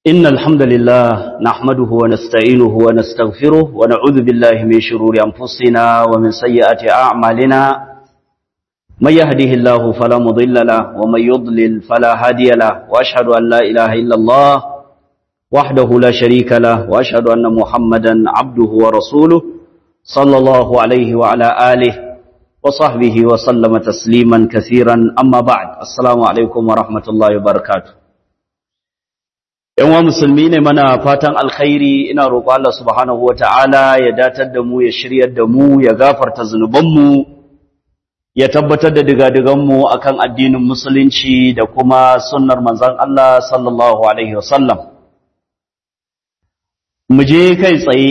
إن الحمد لله نحمده ونستعينه ونستغفره ونعوذ بالله من شرور أنفسنا ومن سيئات أعمالنا من يهده الله فلا مضل له ومن يضلل فلا هادي له وأشهد أن لا إله إلا الله وحده لا شريك له وأشهد أن محمدا عبده ورسوله صلى الله عليه وعلى آله وصحبه وسلم تسليما كثيرا أما بعد السلام عليكم ورحمة الله وبركاته ‘Yan wa musulmi ne mana fatan alkhairi ina roƙo Allah subhanahu wa ta'ala ya datar da mu ya shiryar da mu ya gafarta zunubanmu ya tabbatar da digadiganmu a kan addinin musulunci da kuma sunnar manzan Allah sallallahu Alaihi wasallam. Mu je kai tsaye,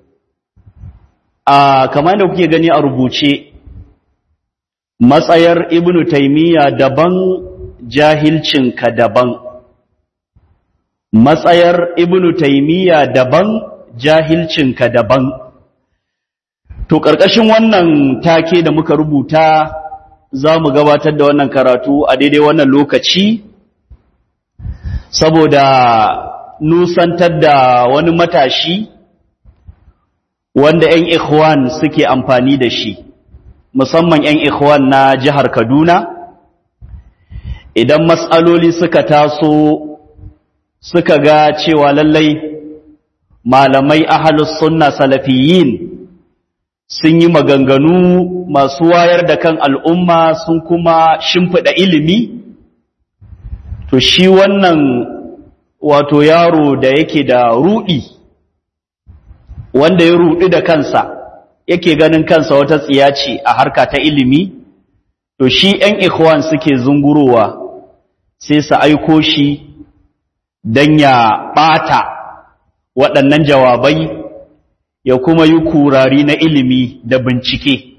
a kamar da kuke gani a rubuce, matsayar Ibn Taymiyya daban jahilcinka daban. matsayar ibnu taimiyya daban jahilcinka daban to ƙarƙashin wannan take da muka rubuta za mu gabatar da wannan karatu a daidai wannan lokaci saboda nusantar da wani matashi wanda 'yan ikhwan suke amfani da shi musamman 'yan ikhwan na jihar kaduna idan matsaloli suka taso suka ga cewa lallai malamai ahalus sunna salafiyin sun yi maganganu masu wayar da kan al'umma sun kuma shimfiɗa ilimi to shi wannan wato yaro da yake da ruɗi wanda ya ruɗi da kansa yake ganin kansa wata tsiya ce a harka ta ilimi to shi ‘yan ikhwan suke zungurowa sai su aiko shi don ya ɓata waɗannan jawabai ya kuma yi kurari na ilimi da bincike.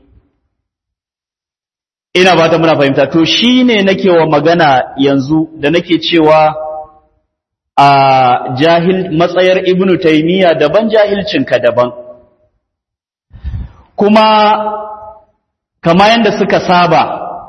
Ina ba ta muna fahimta, to shi ne nake wa magana yanzu da nake cewa a jahil matsayar Ibn Taymiyyah daban jahilcinka daban. Kuma kama yadda suka saba,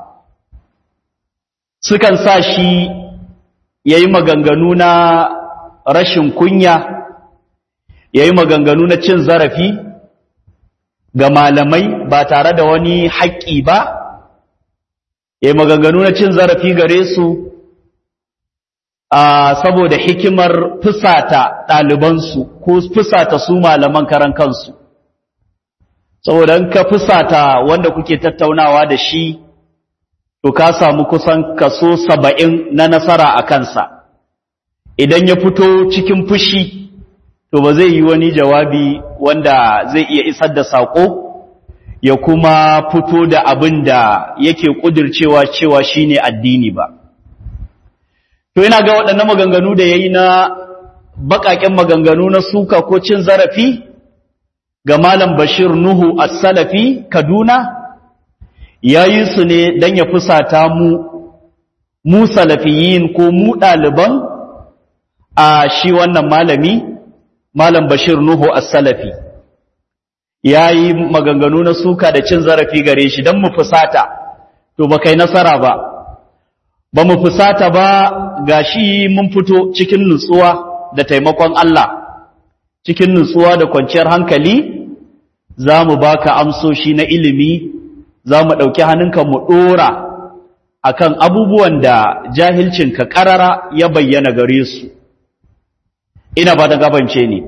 sukan sa shi ya yi maganganu na rashin kunya ya yi maganganu na cin zarafi ga malamai ba tare da wani haƙƙi ba ya yi maganganu na cin zarafi gare su a saboda hikimar fusata ɗalibansu ko fusata su malaman karan kansu saboda in ka fusata wanda kuke tattaunawa da shi to ka samu kusan kaso saba'in na nasara a kansa idan ya fito cikin fushi to ba zai yi wani jawabi wanda zai iya isar da saƙo ya kuma fito da abin da yake ƙudircewa cewa shine addini ba to yana ga waɗannan maganganu da ya yi na baƙaƙen maganganu na suka ko cin zarafi ga malam bashir nuhu as-salafi kaduna ya yi su ne don ya fusata mu mu salafiyin ko mu ɗaliban a shi wannan malami malam bashir nuhu as-salafi ya yi maganganu na suka da cin zarafi gare shi don mu fusata to ba kai nasara ba ba mu fusata ba ga shi mun fito cikin nutsuwa da taimakon Allah cikin nutsuwa da kwanciyar hankali za mu baka amsoshi na ilimi za mu ɗauki hannunka mu ɗora a kan abubuwan da jahilcinka ƙarara ya bayyana gare su ina ba ta gabance ne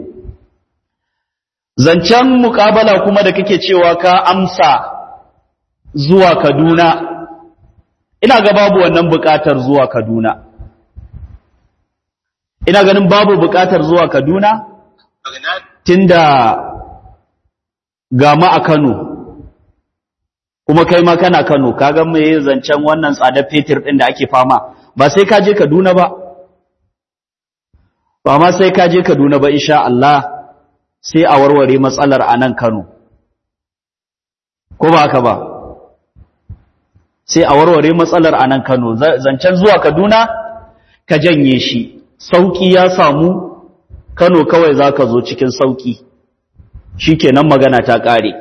zancen muƙabala kuma da kake cewa ka amsa zuwa kaduna ina ga babu wannan buƙatar zuwa kaduna ina ganin babu buƙatar zuwa kaduna tunda gama a kano kuma kai ma kana Kano kaga me zancen wannan tsadar fetur din da ake fama ba sai ka je Kaduna ba ba ma sai ka je Kaduna ba insha Allah sai a warware matsalar a nan Kano ko ba haka ba sai a warware matsalar a nan Kano zancen zuwa Kaduna ka janye shi sauki ya samu Kano kawai zaka zo cikin sauki shikenan magana ta kare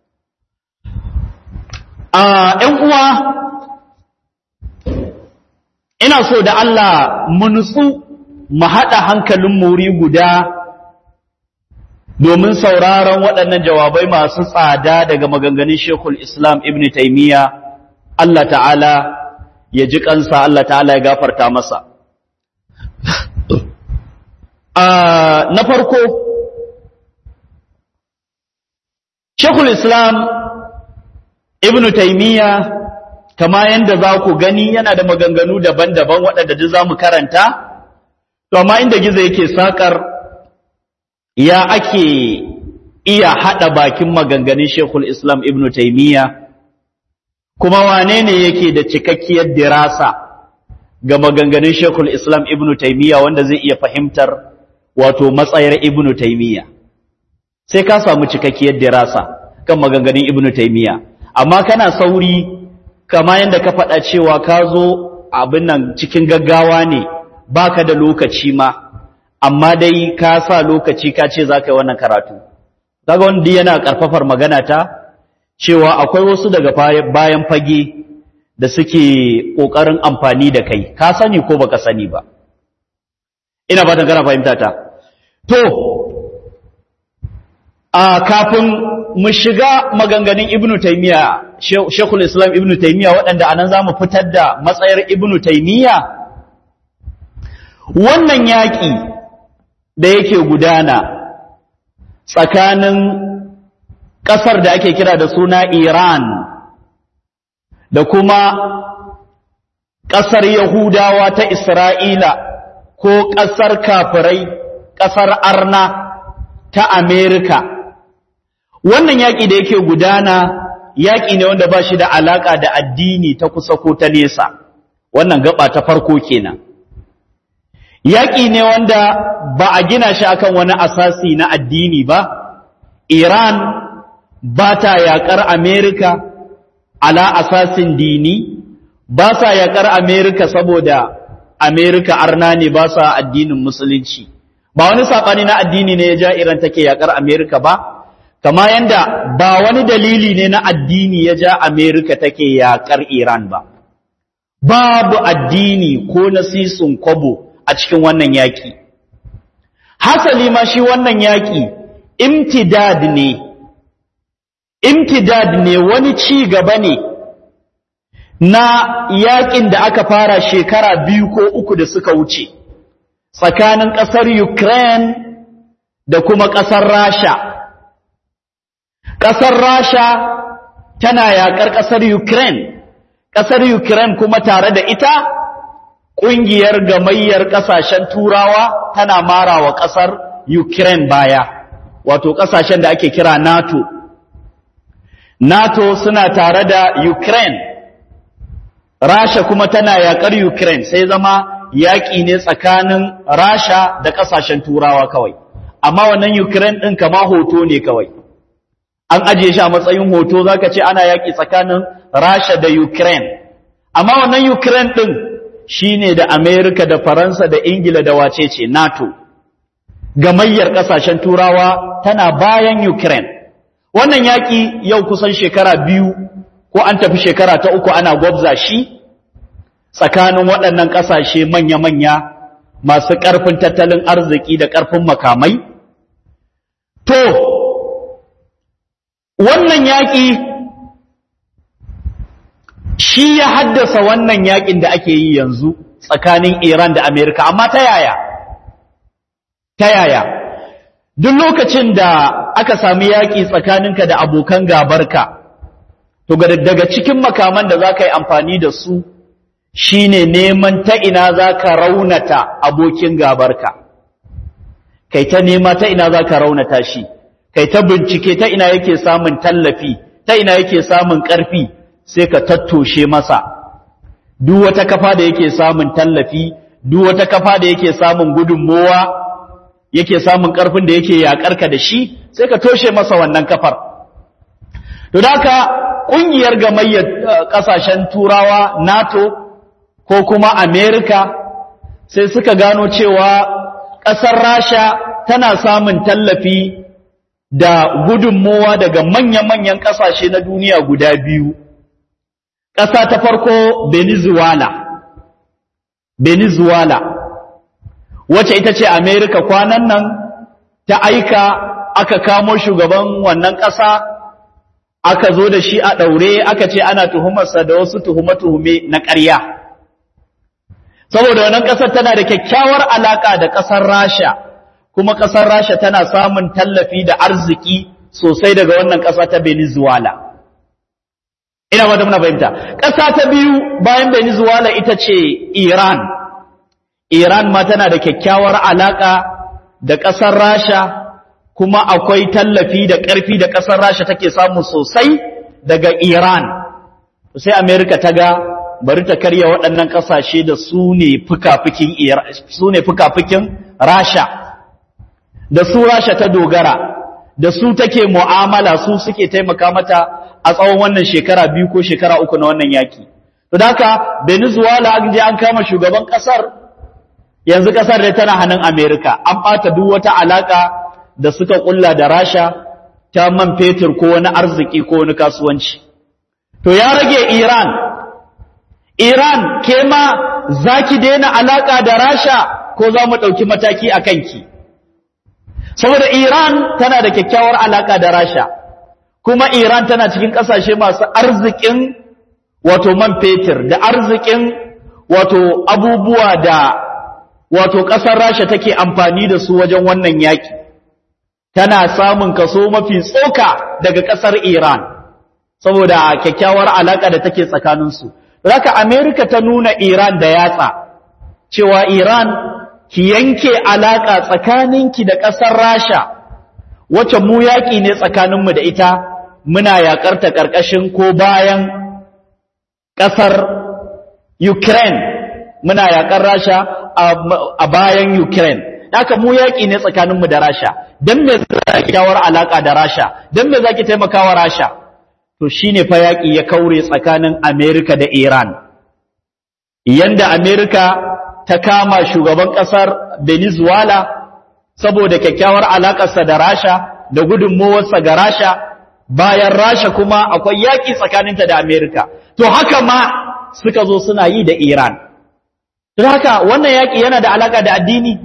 a ‘yan uwa ina so da Allah mu nutsu mu haɗa hankalin muri guda domin sauraron waɗannan jawabai masu tsada daga maganganun Shekul Islam Ibn Taimiyya Allah ta'ala ya ji kansa Allah ta'ala ya gafarta masa. Na farko, Shekul Islam Ibn Taimiyya kama yadda za ku gani yana da maganganu daban-daban waɗanda duk za mu karanta, to amma inda gizo yake saƙar ya ake iya haɗa bakin maganganun Shekul Islam Ibn Taimiyya, kuma wane ne yake da cikakkiyar dirasa ga maganganun Shekul Islam Ibn Taimiyya wanda zai iya fahimtar wato matsayar Ibn Taimiyya. Sai ka samu cikakkiyar dirasa kan maganganun Ibn Taimiyya, amma kana sauri kama yadda ka faɗa cewa ka zo abin nan cikin gaggawa ne baka da lokaci ma amma dai ka sa lokaci ka ce za ka yi wannan karatu daga wanda yana ƙarfafar magana ta cewa akwai wasu daga bayan fage da suke ƙoƙarin amfani da kai ka sani ko baka sani ba ina fatan kana fahimta ta to a kafin mu shiga maganganun ibnu taymiya shekul islam ibnu taymiya waɗanda anan zamu fitar da matsayar ibnu taymiya wannan yaƙi da yake gudana tsakanin ƙasar da ake kira da suna Iran da kuma ƙasar Yahudawa ta Isra'ila ko ƙasar kafirai ƙasar Arna ta Amerika. Wannan yaƙi da yake gudana yaƙi ne wanda ba shi da alaƙa da addini ta kusa ko ta nesa, wannan gaba ta farko kenan. Yaƙi ne wanda ba a gina shi akan wani asasi na addini ba, Iran ba ta yaƙar Amerika ala asasin dini, ba sa yaƙar Amerika saboda Amerika arna ne ba sa addinin musulunci. Ba wani saɓani na addini ne ya ja Iran take yaƙar Amerika ba, kama yanda ba wani dalili ne na addini ya ja Amerika take yaƙar Iran ba. Babu addini ko nasisun kwabo a cikin wannan yaƙi. Hasali ma shi wannan yaƙi imtidad ne, imtidad ne wani ci gaba ne na yaƙin da aka fara shekara biyu ko uku da suka wuce tsakanin ƙasar Ukraine da kuma ƙasar Rasha. Ƙasar Rasha tana yaƙar ƙasar Ukraine, ƙasar Ukraine kuma tare da ita ƙungiyar gamayyar ƙasashen turawa tana mara wa ƙasar Ukraine baya, wato ƙasashen da ake kira NATO. NATO suna tare da Ukraine, Rasha kuma tana yaƙar Ukraine sai zama yaƙi ne tsakanin Rasha da ƙasashen turawa kawai, amma wannan Ukraine ɗin kama hoto ne kawai. An ajiye shi a matsayin hoto za ka ce ana yaƙi tsakanin Rasha da Ukraine, amma wannan Ukraine ɗin shi ne da Amerika da Faransa da Ingila da wace ce NATO. Gamayyar ƙasashen Turawa tana bayan Ukraine. Wannan yaƙi yau kusan shekara biyu ko an tafi shekara ta uku ana gwabza shi tsakanin waɗannan ƙasashe manya-manya masu ƙarfin tattalin arziki da ƙarfin makamai. To, wannan yaƙi shi ya haddasa wannan yaƙin da ake yi yanzu tsakanin Iran da Amerika, amma ta yaya? Ta yaya? Duk lokacin da aka sami yaƙi tsakaninka da abokan gabarka, to daga cikin makaman da za ka yi amfani da su shi ne neman ta ina za ka raunata abokin gabarka. Kai ta nema ta ina za ka raunata shi, kai ta bincike ta ina yake samun tallafi, ta ina yake samun ƙarfi, sai ka tattoshe masa duk wata kafa da yake samun tallafi duk wata kafa da yake samun gudunmowa yake samun karfin da yake yakarka da shi sai ka toshe masa wannan kafar to haka kungiyar gamayyar kasashen turawa NATO ko kuma America sai suka gano cewa kasar Rasha tana samun tallafi da gudunmowa daga manya-manyan kasashe na duniya guda biyu ƙasa ta farko Venezuela, Venezuela, wacce ita ce Amerika kwanan nan ta aika aka kamo shugaban wannan ƙasa aka zo da shi a ɗaure aka ce ana tuhumarsa da wasu tuhume-tuhume na ƙarya saboda wannan ƙasar tana da kyakkyawar alaƙa da ƙasar rasha kuma ƙasar rasha tana samun tallafi da arziki sosai daga wannan ƙasa ta venezuela ina wata muna fahimta ƙasa ta biyu bayan venezuela ita ce iran iran ma tana da kyakkyawar alaƙa da ƙasar rasha kuma akwai tallafi da ƙarfi da ƙasar rasha take samu sosai daga iran sai amerika ta ga bari ta karya waɗannan ƙasashe da su ne fuka-fukin rasha da su rasha ta dogara da su take mu'amala su suke taimaka mata a tsawon wannan shekara biyu ko shekara uku na wannan yaki to da haka venezuela an je an kama shugaban ƙasar yanzu ƙasar dai tana hannun amerika an ɓata duk wata alaƙa da suka ƙulla da rasha ta man fetur ko wani arziki ko wani kasuwanci to ya rage iran Iran ke ma za ki daina alaƙa da Rasha ko za mu ɗauki mataki a kanki. Saboda Iran tana da kyakkyawar alaƙa da Rasha, kuma Iran tana cikin ƙasashe masu arzikin wato man fetur da arzikin wato abubuwa da wato ƙasar Rasha take amfani da su wajen wannan yaƙi. Tana samun kaso mafi tsoka daga ƙasar Iran, saboda kyakkyawar alaƙa da take tsakaninsu. Raka Amerika ta nuna Iran da yatsa, cewa Iran ki yanke alaƙa tsakaninki da ƙasar Rasha, wacce mu yaƙi ne tsakaninmu da ita, muna yaƙarta ƙarƙashin ko bayan ƙasar Ukraine, muna yaƙar Rasha a bayan Ukraine. Haka mu yaƙi ne tsakaninmu da Rasha, don me za ki kyawar alaƙa da Rasha, don me za ki taimaka wa Rasha. to shine fa yaƙi ya kaure tsakanin Amerika da Iran yanda Amerika ta kama shugaban ƙasar Venezuela saboda kyakkyawar alaƙarsa da Rasha da gudunmowarsa ga Rasha bayan Rasha kuma akwai yaƙi tsakaninta da Amerika to haka ma suka zo suna yi da Iran don haka wannan yaƙi yana da alaƙa da addini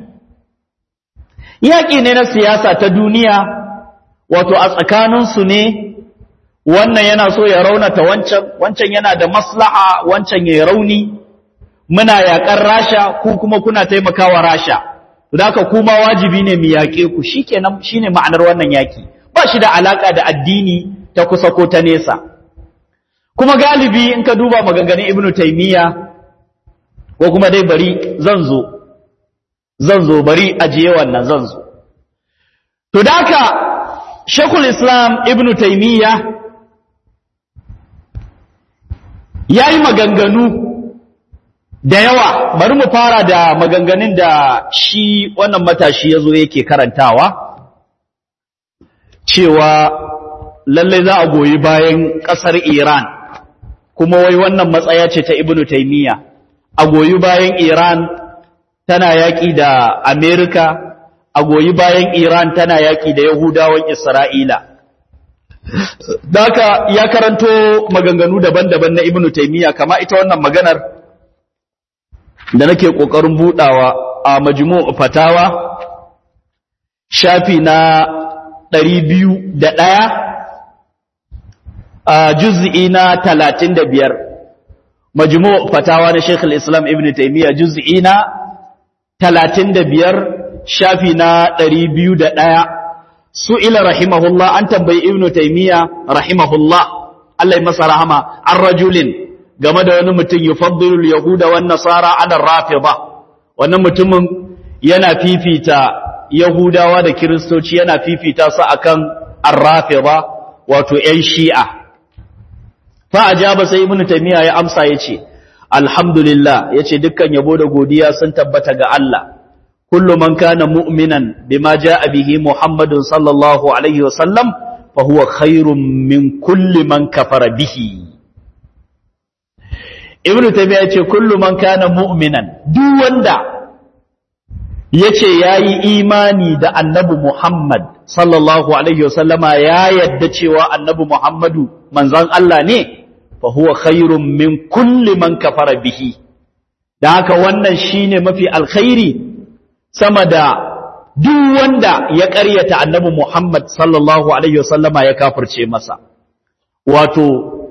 yaƙi ne na siyasa ta duniya wato a tsakaninsu ne wannan yana so ya raunata wancan wancan yana da maslaha wancan ya rauni muna yaƙar rasha ku kuma kuna taimakawa rasha to haka kuma wajibi ne mu yaƙe ku shikenan shine ma'anar wannan yaƙi ba shi da alaka da addini ta kusa ko ta nesa kuma galibi in ka duba maganganun ibnu taymiya ko kuma dai bari zan zo zan zo bari ajiye wannan zan zo to haka shekul islam ibnu taymiya ya yi maganganu da yawa bari mu fara da maganganun da shi wannan matashi ya zo yake karantawa cewa lallai za a goyi bayan ƙasar iran kuma wai wannan matsaya ce ta ibnu taimiyya a goyi bayan iran tana yaƙi da amerika a goyi bayan iran tana yaƙi da yahudawan isra'ila Daka ya karanto maganganu daban-daban na Ibn Taymiyyah kama ita wannan maganar da nake kokarin budawa a majmu' fatawa shafi na 201 a juz'i na 35 majmu' fatawa na Sheikh al-Islam Ibn Taymiyyah juz'i na 35 shafi na 201 su'ila rahimahullah an tambayi ibnu taymiya rahimahullah Allah ya masa rahama an rajulin game da wani mutum yufaddilu yahuda wan nasara ala rafida wannan mutumin yana fifita yahudawa da kiristoci yana fifita su akan ar-rafida wato ƴan shi'a fa ajaba sai ibnu taymiya ya amsa yace alhamdulillah yace dukkan yabo da godiya sun tabbata ga Allah كل من كان مؤمنا بما جاء به محمد صلى الله عليه وسلم فهو خير من كل من كفر به ابن تيميه yace kullu man kana mu'minan duk wanda yace yayi imani da annabi Muhammad sallallahu alaihi wasallama ya yadda cewa annabi Muhammadu manzon Allah ne fa huwa khairun min kulli man kafara bihi dan haka wannan shine mafi alkhairi sama da duk wanda ya ƙaryata annabi Muhammad sallallahu alaihi wasallama ya kafirce masa wato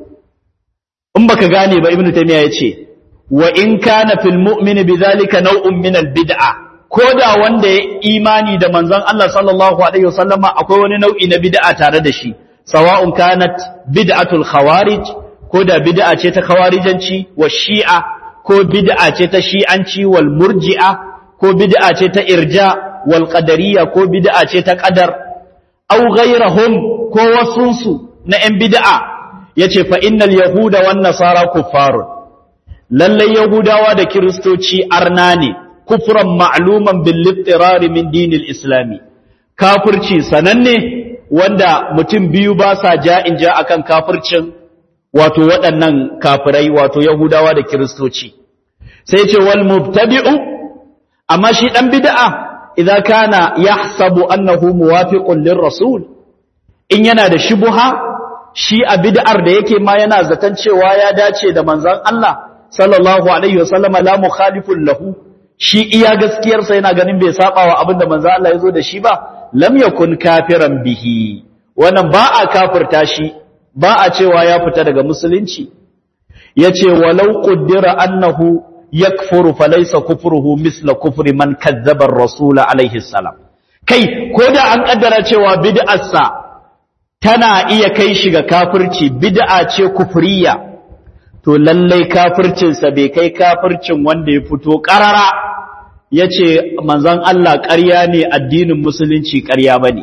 in baka gane ba ibnu taymiya yace wa in kana fil mu'mini bidhalika naw'un min al bid'a koda wanda ya imani da manzon Allah sallallahu alaihi wasallama akwai wani nau'i na bid'a tare da shi sawa'un kanat bid'atul khawarij ko da bid'a ce ta khawarijanci wa shi'a ko bid'a ce ta shi'anci wal murji'a ko bid'a ce ta irja wal qadariyya ko bid'a ce ta qadar aw ghayrahum ko wasunsu na yan bid'a yace fa innal yahuda wan nasara kuffarun lalle yahudawa da kristoci arna ne kufran ma'luman bil ittirar min dinil islami kafirci sananne wanda mutum biyu ba sa ja'in ja akan kafircin wato waɗannan kafirai wato yahudawa da kiristoci sai ce wal mubtadi'u amma shi dan bid'a idza kana yahsabu annahu muwafiqun lirrasul in yana da shubha shi a bid'ar da yake ma yana zaton cewa ya dace da manzon Allah sallallahu alaihi wasallam la mukhalifun lahu shi iya gaskiyarsa yana ganin bai saba wa abinda manzon Allah ya zo da shi ba lam yakun kafiran bihi wannan ba a kafirta shi ba a cewa ya fita daga musulunci yace walau qaddara annahu yakfuru falaysa kufruhu misla kufri man kazzaba ar-rasul alaihi salam kai koda an kaddara cewa bid'arsa tana iya kai shi ga kafirci bid'a ce kufriya to lallai kafircinsa bai kai kafircin wanda ya fito karara yace manzon Allah ƙarya ne addinin musulunci ƙarya bane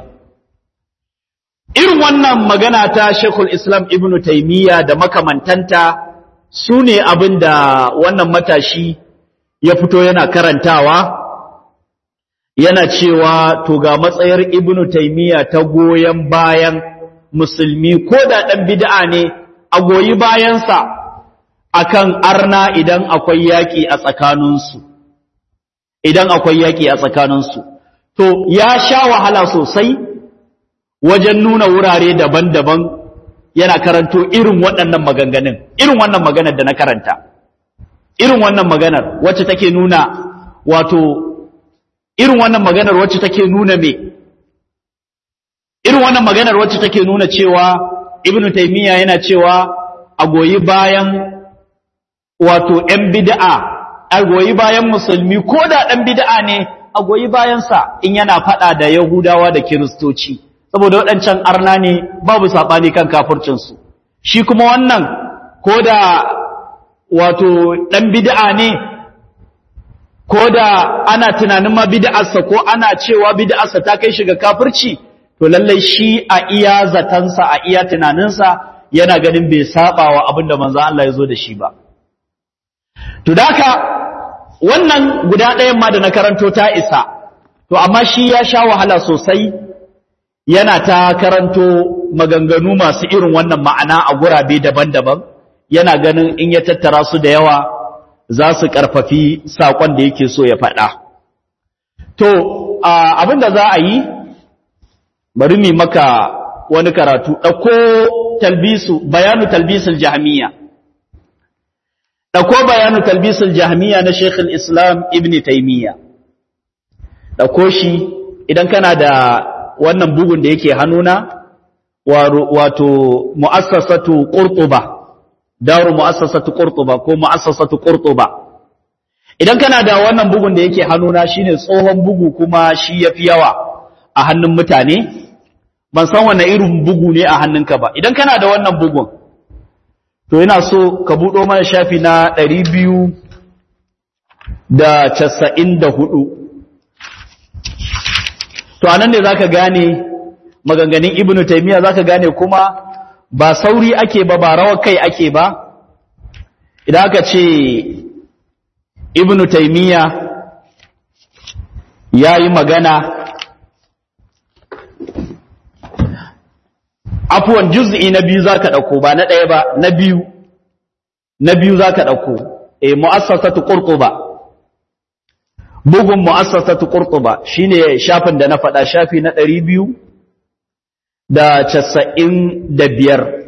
irin wannan magana ta Sheikhul Islam Ibn Taymiyyah da makamantanta su ne abin da wannan matashi ya fito yana karantawa yana cewa to ga matsayar Ibn Taymiyyah ta goyen bayan musulmi ko da ɗan bid'a ne a goyi bayansa akan arna idan akwai yaƙi a tsakaninsu idan akwai yaƙi a tsakaninsu to ya sha wahala sosai wajen nuna wurare daban-daban yana karanto irin waɗannan maganganun irin wannan maganar da na karanta irin wannan maganar wacce take nuna wato irin wannan maganar wacce take nuna me irin wannan maganar wacce take nuna cewa ibnu taymiya yana cewa a goyi bayan wato ‘yan bid'a, a goyi bayan musulmi ko da ɗan bid'a ne a goyi bayansa in yana faɗa da Yahudawa da Kiristoci, saboda waɗancan arna ne babu saɓani kan kafircinsu. Shi kuma wannan ko da wato ɗan bid'a ne, ko da ana tunanin ma bid'arsa ko ana cewa bid'arsa ta kai shiga kafirci, to lallai shi a iya zatansa a iya tunaninsa yana ganin bai saɓa wa abin da manzo Allah ya zo da shi ba. To daka wannan guda ɗayan ma da na karanto ta isa, to amma shi ya sha wahala sosai yana ta karanto maganganu masu irin wannan ma'ana a gurabe daban-daban, yana ganin in ya tattara su da yawa za su ƙarfafi saƙon da yake so ya faɗa. To, abin da za a yi, bari mi maka wani karatu, ɗauko talbisu, bayanu talbisul jahmiya. ɗauko bayanu talbisul jahmiya na Sheikh islam Ibn Taymiyyah ɗauko shi idan kana da wannan bugun da yake hannuna wato mu'assasatu Qurtuba daru mu'assasatu Qurtuba ko mu'assasatu Qurtuba idan kana da wannan bugun da yake hannuna shine tsohon bugu kuma shi yafi yawa a hannun mutane ban san wanne irin bugu ne a hannunka ba idan kana da wannan bugun to yana so ka buɗo mana shafi na ɗari biyu da casa'in da hudu to anan ne za ka gane maganganun ibnu taimiyya za ka gane kuma ba sauri ake ba ba rawar kai ake ba idan aka ce ibnu taimiyya ya yi magana afuwan juz'i na biyu zaka dauko ba na ɗaya ba na biyu na biyu zaka dauko eh mu'assasatu qurtuba bugun mu'assasatu qurtuba shine shafin da na faɗa shafi na 200 da 95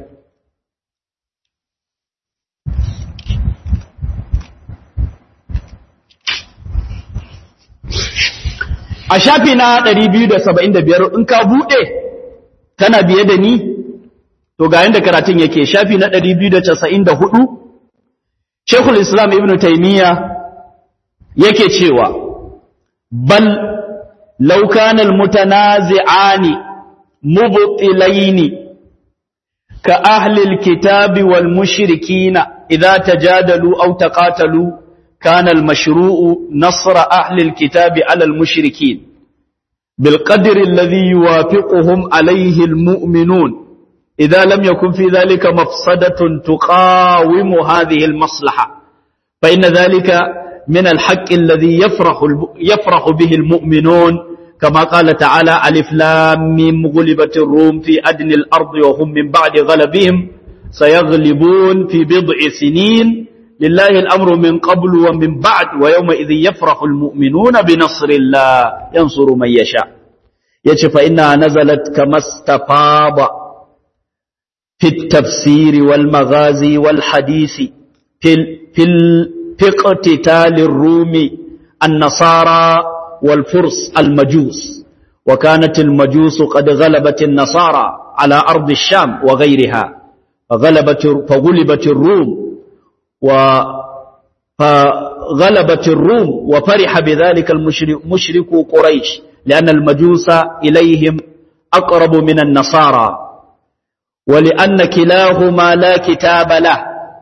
a shafi na 275 in ka bude kana biye da ni to ga yanda karatun yake shafi na 294 Sheikhul Islam Ibn Taymiyyah yake cewa bal law kana al-mutanazi'ani mubtilaini ka ahli al-kitabi wal mushrikina idha tajadalu aw taqatalu kana al-mashru'u nasra ahli al-kitabi 'ala al-mushrikin بالقدر الذي يوافقهم عليه المؤمنون إذا لم يكن في ذلك مفسدة تقاوم هذه المصلحة فإن ذلك من الحق الذي يفرح, يفرح به المؤمنون كما قال تعالى ألف لام ميم غلبت الروم في أدنى الأرض وهم من بعد غلبهم سيغلبون في بضع سنين لله الأمر من قبل ومن بعد ويومئذ يفرح المؤمنون بنصر الله ينصر من يشاء يتش فإنها نزلت كما استفاض في التفسير والمغازي والحديث في, في, في اقتتال الروم النصارى والفرس المجوس وكانت المجوس قد غلبت النصارى على أرض الشام وغيرها فغلبت, فغلبت الروم و فغلبت الروم وفرح بذلك المشرك قريش لأن المجوس إليهم أقرب من النصارى ولأن كلاهما لا كتاب له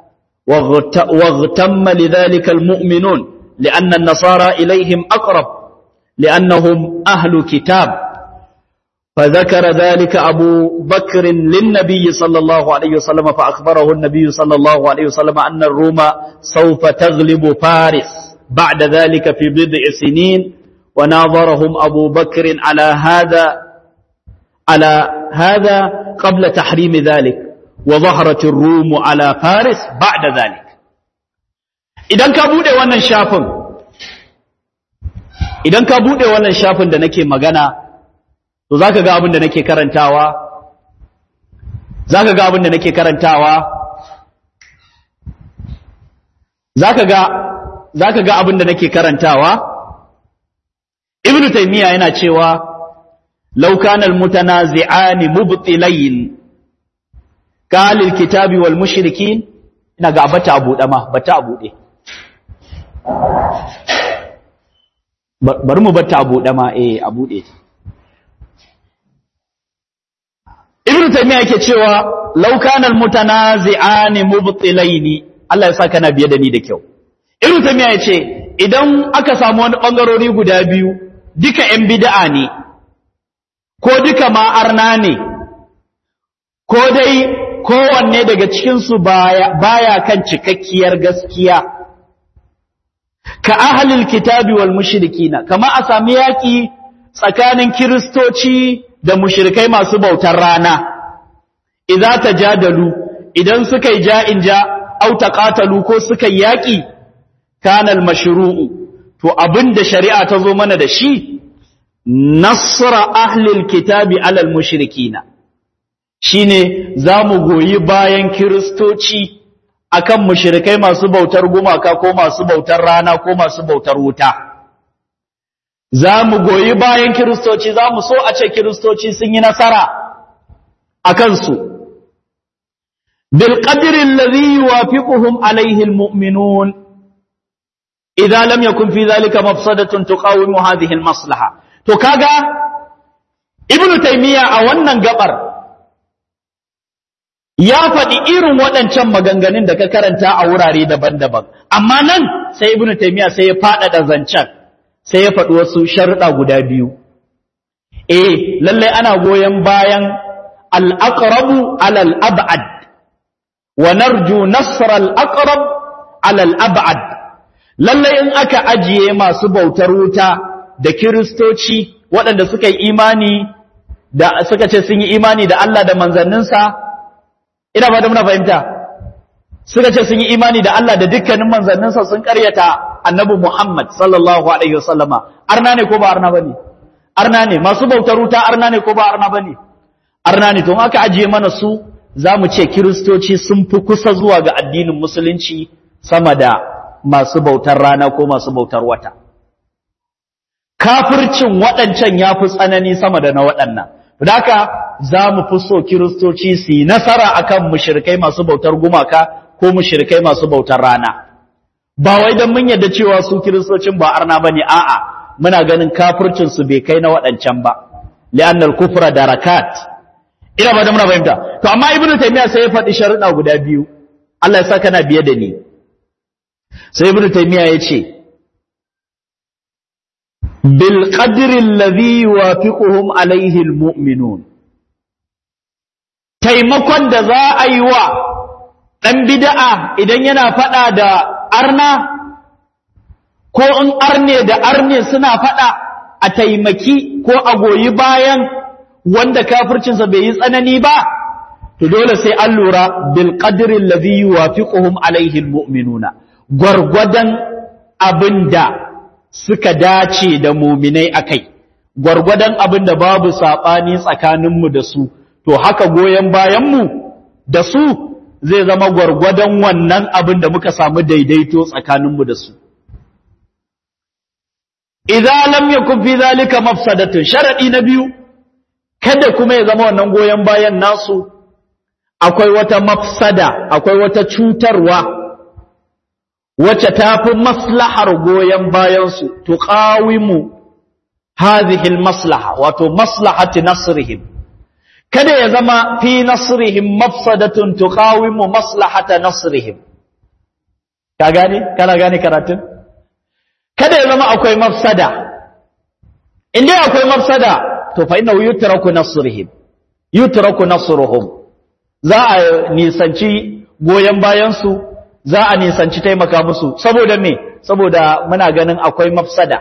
واغتم لذلك المؤمنون لأن النصارى إليهم أقرب لأنهم أهل كتاب فذكر ذلك أبو بكر للنبي صلى الله عليه وسلم فأخبره النبي صلى الله عليه وسلم أن الروم سوف تغلب فارس بعد ذلك في بضع سنين وناظرهم أبو بكر على هذا على هذا قبل تحريم ذلك وظهرت الروم على فارس بعد ذلك idan ka bude wannan shafin idan ka bude wannan shafin da nake magana to zaka ga abin da nake karantawa zaka ga abin da nake karantawa zaka ga zaka ga abin da nake karantawa ibnu taymiya yana cewa law kana almutanazi'ani mubtilayn kalil kitabi wal mushrikin ina ga bata abu dama bata abu de bari mu bata abu dama eh abu de ibnu taymiya yake cewa law kana almutanazi'ani mubtilaini Allah ya sa kana biye da ni da kyau ibnu taymiya yace idan aka samu wani bangarori guda biyu duka yan bid'a ne ko duka ma arna ne ko dai kowanne daga cikin su baya baya kan cikakkiyar gaskiya ka ahlil kitabi wal mushrikina kama a sami yaki tsakanin kiristoci da mushrikai masu bautar rana idza tajadalu idan suka yi ja'in ja au taqatalu ko suka yi yaki kana al mashru'u to abinda shari'a ta zo mana da shi nasra ahli al kitabi ala al mushrikina shine zamu goyi bayan kiristoci akan mushrikai masu bautar gumaka ko masu bautar rana ko masu bautar wuta za mu goyi bayan kiristoci za mu so a ce kiristoci sun yi nasara a kansu bilƙadirin lazi wafiƙuhum alaihi mu'minun idan lam yakun fi zalika mafsadatun tuqawimu hadhihi maslaha to kaga ibnu taymiya a wannan gabar ya faɗi irin waɗancan maganganun da ka karanta a wurare daban-daban amma nan sai ibnu taymiya sai ya faɗaɗa zancen sai ya faɗi wasu sharuɗa guda biyu. E, lallai ana goyon bayan al'aƙarabu al'ab'ad, wa narju nasarar al'aƙarab al'ab'ad. Lallai in aka ajiye masu bautar wuta da kiristoci waɗanda suka yi imani da suka ce sun yi imani da Allah da manzanninsa, ina ba da muna fahimta, suka ce sun yi imani da Allah da dukkanin manzanninsa sun ƙaryata annabi Muhammad sallallahu alaihi wasallama arna ne ko ba arna bane arna ne masu bautar wuta arna ne ko ba arna bane arna ne to in aka ajiye mana su zamu ce kristoci sun fi kusa zuwa ga addinin musulunci sama da masu bautar rana ko masu bautar wata kafircin waɗancan ya fi tsanani sama da na waɗannan haka za mu fi so kiristoci su yi nasara akan mushrikai masu bautar gumaka ko mushrikai masu bautar rana ba wai don mun yadda cewa su kiristocin ba arna bane a'a muna ganin kafircin su bai kai na waɗancan ba li'annal kufra darakat ina ba da muna fahimta to amma ibnu taymiya sai ya faɗi sharuɗa guda biyu Allah ya sa kana biye da ni sai ibnu taymiya ya ce bil qadri alladhi yuwafiquhum alayhi almu'minun taimakon da za a yi wa ɗan bid'a idan yana faɗa da arna ko in arne da arne suna faɗa a taimaki ko a goyi bayan wanda kafircinsa bai yi tsanani ba to dole sai an lura bil qadri alladhi yuwafiquhum alayhi almu'minuna gwargwadon abinda suka dace da muminai akai gwargwadon abinda babu sabani tsakaninmu da su to haka goyen bayanmu da su zai zama gwargwadon wannan abin da muka samu daidaito tsakaninmu da su idza lam yakun fi zalika mafsadatun sharadi na biyu kada kuma ya zama wannan goyen bayan nasu akwai wata mafsada akwai wata cutarwa wacce tafi maslahar goyen bayan su tuqawimu hadhihi almaslaha wato maslahati nasrihim kada ya zama fi nasrihim mafsadatun tuqawimu maslahata nasrihim ka gane kana gane karatun kada ya zama akwai mafsada in dai akwai mafsada to fa innahu yutraku nasrihim yutraku nasruhum za a nisanci goyen bayan su za a nisanci taimaka musu saboda me saboda muna ganin akwai mafsada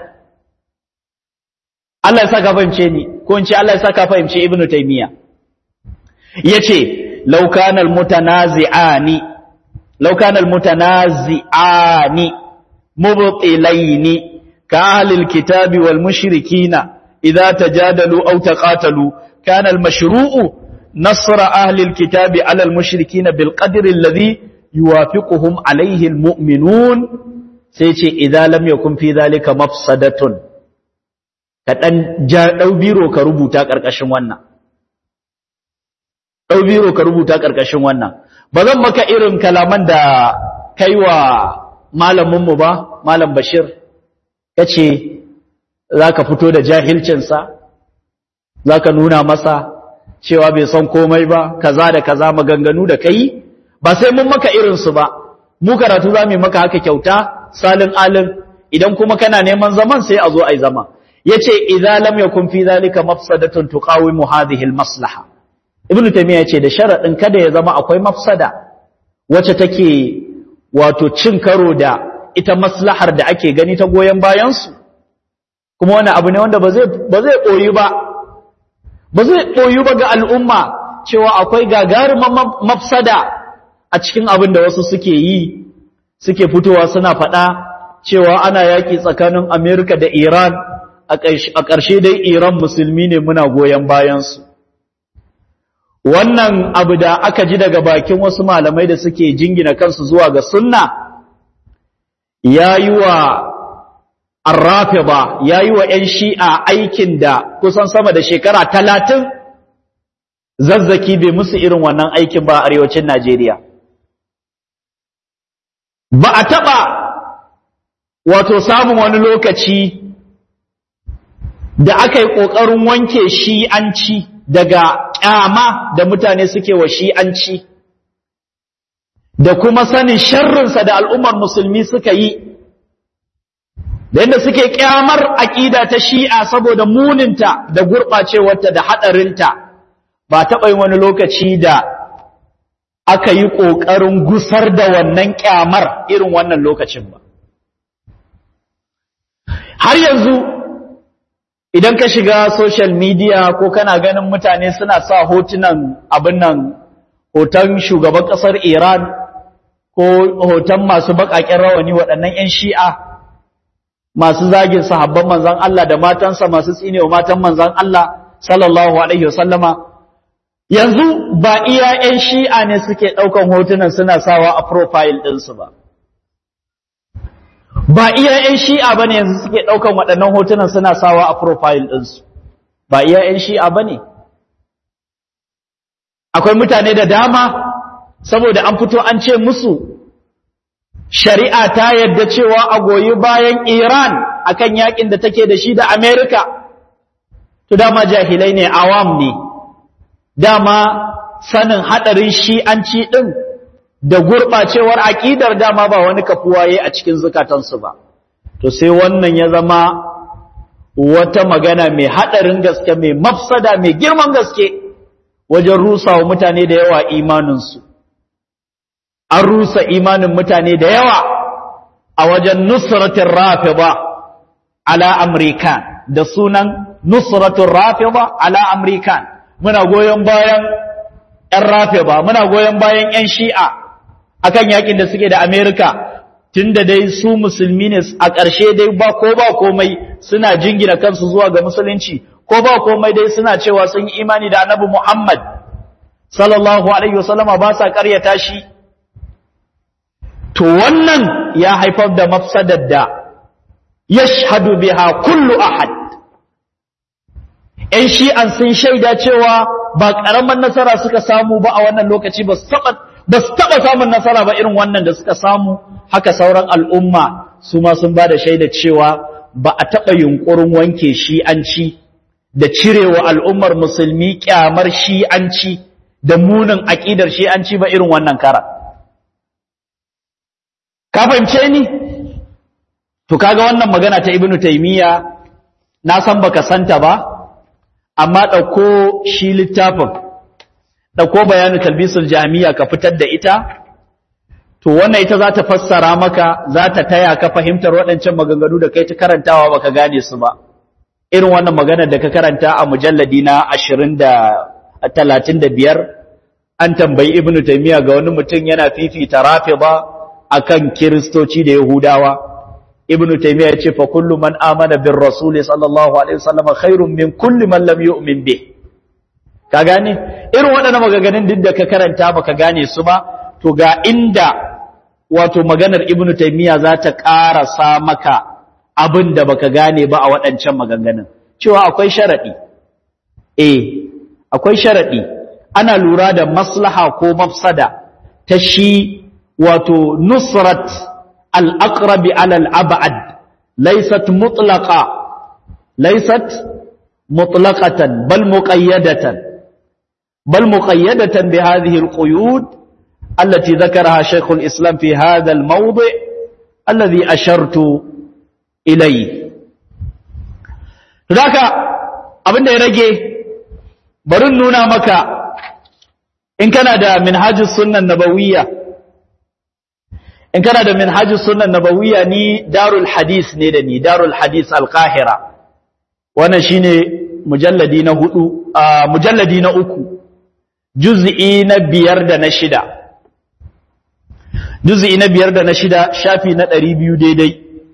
Allah ya saka fahimce ni ko in ce Allah ya saka fahimce ibnu taymiya yace law kana almutanazi'ani law kana almutanazi'ani mubtilaini ka ahli alkitabi wal mushrikina idza tajadalu aw taqatalu kana almashru'u nasr ahli alkitabi ala almushrikina bilqadri alladhi yuwafiquhum alayhi almu'minun sai ce idza lam yakun fi dhalika mafsadatun ka dan ja dau biro ka rubuta karkashin wannan ɗau biro ka rubuta ƙarƙashin wannan ba zan maka irin kalaman da kai wa malaminmu ba malam bashir ya ce za ka fito da jahilcinsa za ka nuna masa cewa bai san komai ba kaza da kaza maganganu da kai ba sai mun maka irinsu ba mu karatu za mu maka haka kyauta salin alin idan kuma kana neman zaman sai a zo a yi zama ya ce idza lam yakun fi zalika mafsadatun tuqawimu hadhihi al-maslaha ibnu taymiya yace da sharadin kada ya zama akwai mafsada wacce take wato cin karo da ita maslahar da ake gani ta goyen bayan su kuma wani abu ne wanda ba zai ba zai koyi ba ba zai koyi ba ga al'umma cewa akwai gagarumin mafsada a cikin abin da wasu suke yi suke fitowa suna faɗa cewa ana yaƙi tsakanin Amerika da Iran a ƙarshe dai Iran musulmi ne muna goyon bayansu wannan abu da aka ji daga bakin wasu malamai da suke jingina kansu zuwa ga sunna ya yi wa arrafida ya yi wa ‘yan shi'a aikin da kusan sama da shekara talatin zazzaki bai musu irin wannan aikin ba a arewacin Najeriya. Ba a taɓa wato samun wani lokaci da aka yi ƙoƙarin wanke shi'anci daga ƙyama da mutane suke wa shi'anci da kuma sanin sharrinsa da al'ummar musulmi suka yi da yadda suke ƙyamar aƙida ta shi'a saboda muninta da gurɓacewarta da haɗarinta ba taɓa yin wani lokaci da aka yi ƙoƙarin gusar da wannan ƙyamar irin wannan lokacin ba har yanzu idan ka shiga social media ko kana ganin mutane suna sa hotunan abin nan hoton shugaban ƙasar Iran ko hoton masu baƙaƙen rawani waɗannan 'yan shi'a masu zagin sahabban manzan Allah da matansa masu tsinewa matan manzan Allah sallallahu alaihi wasallama yanzu ba iya 'yan shi'a ne suke ɗaukan hotunan suna sawa a profile ɗinsu ba ba iya 'yan shi'a ba ne yanzu suke ɗaukan waɗannan hotunan suna sawa a profile ɗinsu ba iya 'yan shi'a ba ne akwai mutane da dama saboda an fito an ce musu shari'a ta yadda cewa a goyi bayan iran akan yakin da take da shi da amerika to dama jahilai ne awam ne dama sanin haɗarin shi'anci ɗin da gurɓacewar aƙidar dama ba wani kafuwa ya a cikin zukatansu ba to sai wannan ya zama wata magana mai haɗarin gaske mai mafsada mai girman gaske wajen rusa wa mutane da yawa imaninsu an rusa imanin mutane da yawa a wajen nusratin rafida ala amrikan da sunan nusratin rafida ala amrikan muna goyon bayan 'yan rafida muna goyon bayan 'yan shi'a akan yakin da suke da Amerika tunda dai su musulmi ne a ƙarshe dai ba ko ba komai suna jingina kansu zuwa ga musulunci ko ba komai dai suna cewa sun yi imani da Annabi Muhammad sallallahu alaihi wasallama ba sa ƙaryata shi to wannan ya haifar da mafsadar da yashhadu biha kullu ahad ‘yan shi'an sun shaida cewa ba ƙaramin nasara suka samu ba a wannan lokaci ba su taɓa samun nasara ba irin wannan da suka samu haka sauran al'umma su ma sun ba da shaida cewa ba a taɓa yunƙurin wanke shi'anci da cirewa al'ummar musulmi ƙyamar shi'anci da munin aƙidar shi'anci ba irin wannan kara. Ka fahimce ni? To kaga wannan magana ta Ibn Taymiyyah na san baka santa ba, amma ɗauko shi littafin, ɗauko bayanin talbisul jami'a ka fitar da ita, to wannan ita za ta fassara maka, za ta taya ka fahimtar waɗancan maganganu da kai ta karantawa baka gane su ba. Irin wannan maganar da ka karanta a mujalladi na ashirin da talatin da biyar, an tambayi Ibn Taymiyyah ga wani mutum yana fifita rafi ba a kan Kiristoci da Yahudawa. ibn taymiya yace fa kullu man amana bir rasul sallallahu alaihi wasallam khairun min kulli man lam yu'min bih ka gane irin waɗannan maganganun duk da ka karanta baka gane su ba to ga inda wato maganar ibn taymiya za ta ƙarasa maka abin da baka gane ba a waɗancan maganganun cewa akwai sharadi eh akwai sharadi ana lura da maslaha ko mafsada ta shi wato nusrat الأقرب على الأبعد ليست مطلقة ليست مطلقة بل مقيدة بل مقيدة بهذه القيود التي ذكرها شيخ الإسلام في هذا الموضع الذي أشرت إليه ذاك abin da ya rage barin nuna maka in kana da minhajus sunnan nabawiyya in kana da minhajus sunan nabawiyya ni darul hadis ne da ni darul hadis al-qahira wannan shine mujalladi na hudu mujalladi na uku juz'i na biyar da na shida juz'i na biyar da na shida shafi na ɗari biyu daidai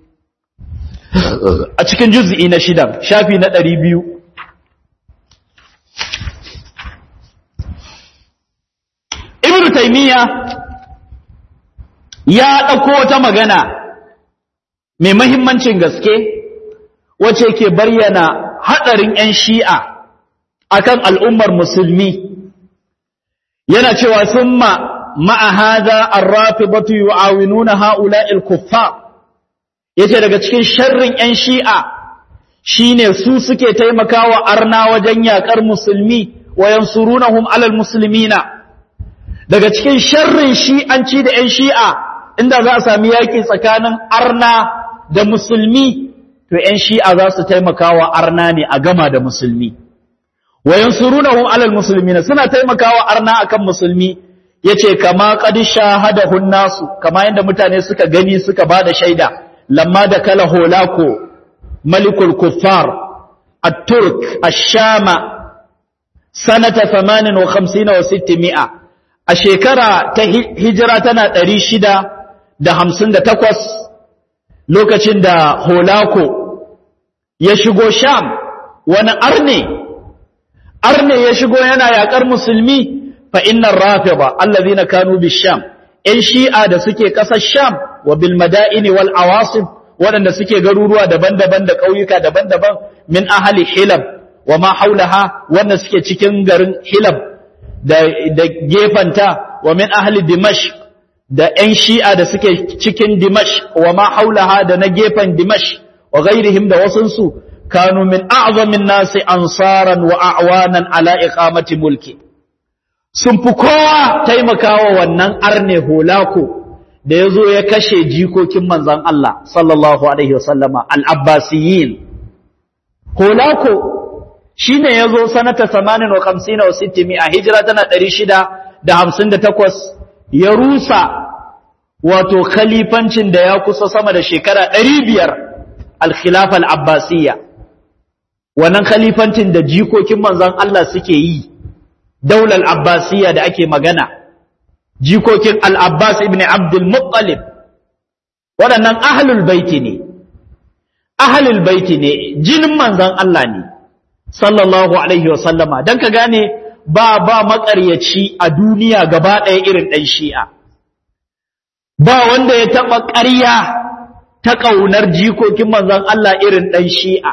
a cikin juz'i na shida shafi na ɗari biyu ibn taymiyyah ya ɗauko wata magana mai mahimmancin gaske wace ke bayyana haɗarin 'yan shi'a akan al'ummar musulmi yana cewa sun ma ma'ahaza an rafi batu yi awinuna ha'ula ilkuffa ya ce daga cikin sharrin 'yan shi'a shi ne su suke taimakawa arna wajen yaƙar musulmi wayan surunahum alal musulmina daga cikin sharrin shi'anci da 'yan shi'a inda za a sami yaƙi tsakanin arna da musulmi to ‘yan shi'a za su taimakawa arna ne a gama da musulmi wayan surunahum alal musulmi suna taimakawa arna akan musulmi ya ce kama ƙadisha hadahun nasu kama yadda mutane suka gani suka ba da shaida lamma da kala holako malikul kuffar at-turk ash-shama sanata 58 wa 600 a shekara ta hijira tana ɗari shida. da hamsin da takwas lokacin da holako ya shigo sham wani arne arne ya shigo yana yakar musulmi fa innar rafida allazina kanu bisham in shi'a da suke kasar sham wa bil madaini wal awasim waɗanda suke garuruwa daban-daban da ƙauyuka daban-daban min ahli hilab wa ma haulaha wanda suke cikin garin hilab da da gefanta wa min ahli dimash da ƴan shi'a da suke cikin dimash wa ma haulaha da na gefen dimash wa ghairihim da wasunsu kanu min a'zamin nasi ansaran wa a'wanan ala iqamati mulki sun fi kowa taimakawa wannan arne holako da ya zo ya kashe jikokin manzan Allah sallallahu Alaihi wasallama al'abbasiyin. Holako shi ne ya zo sanata samanin wa kamsina wa sittimi a hijira tana ɗari shida da hamsin da takwas ya rusa wato khalifancin da ya kusa sama da shekara ɗari biyar alkhilaf al'abbasiyya. Wannan khalifancin da jikokin manzan Allah suke yi, daular abbasiyya da ake magana. jikokin al'abbas ibn abdul muttalib waɗannan ahalul baiti ne ahalul baiti ne jinin manzan Allah ne sallallahu alaihi wasallama don ka gane ba ba maƙaryaci a duniya gaba ɗaya irin ɗan shi'a ba wanda ya taɓa ƙarya ta ƙaunar jikokin manzan Allah irin ɗan shi'a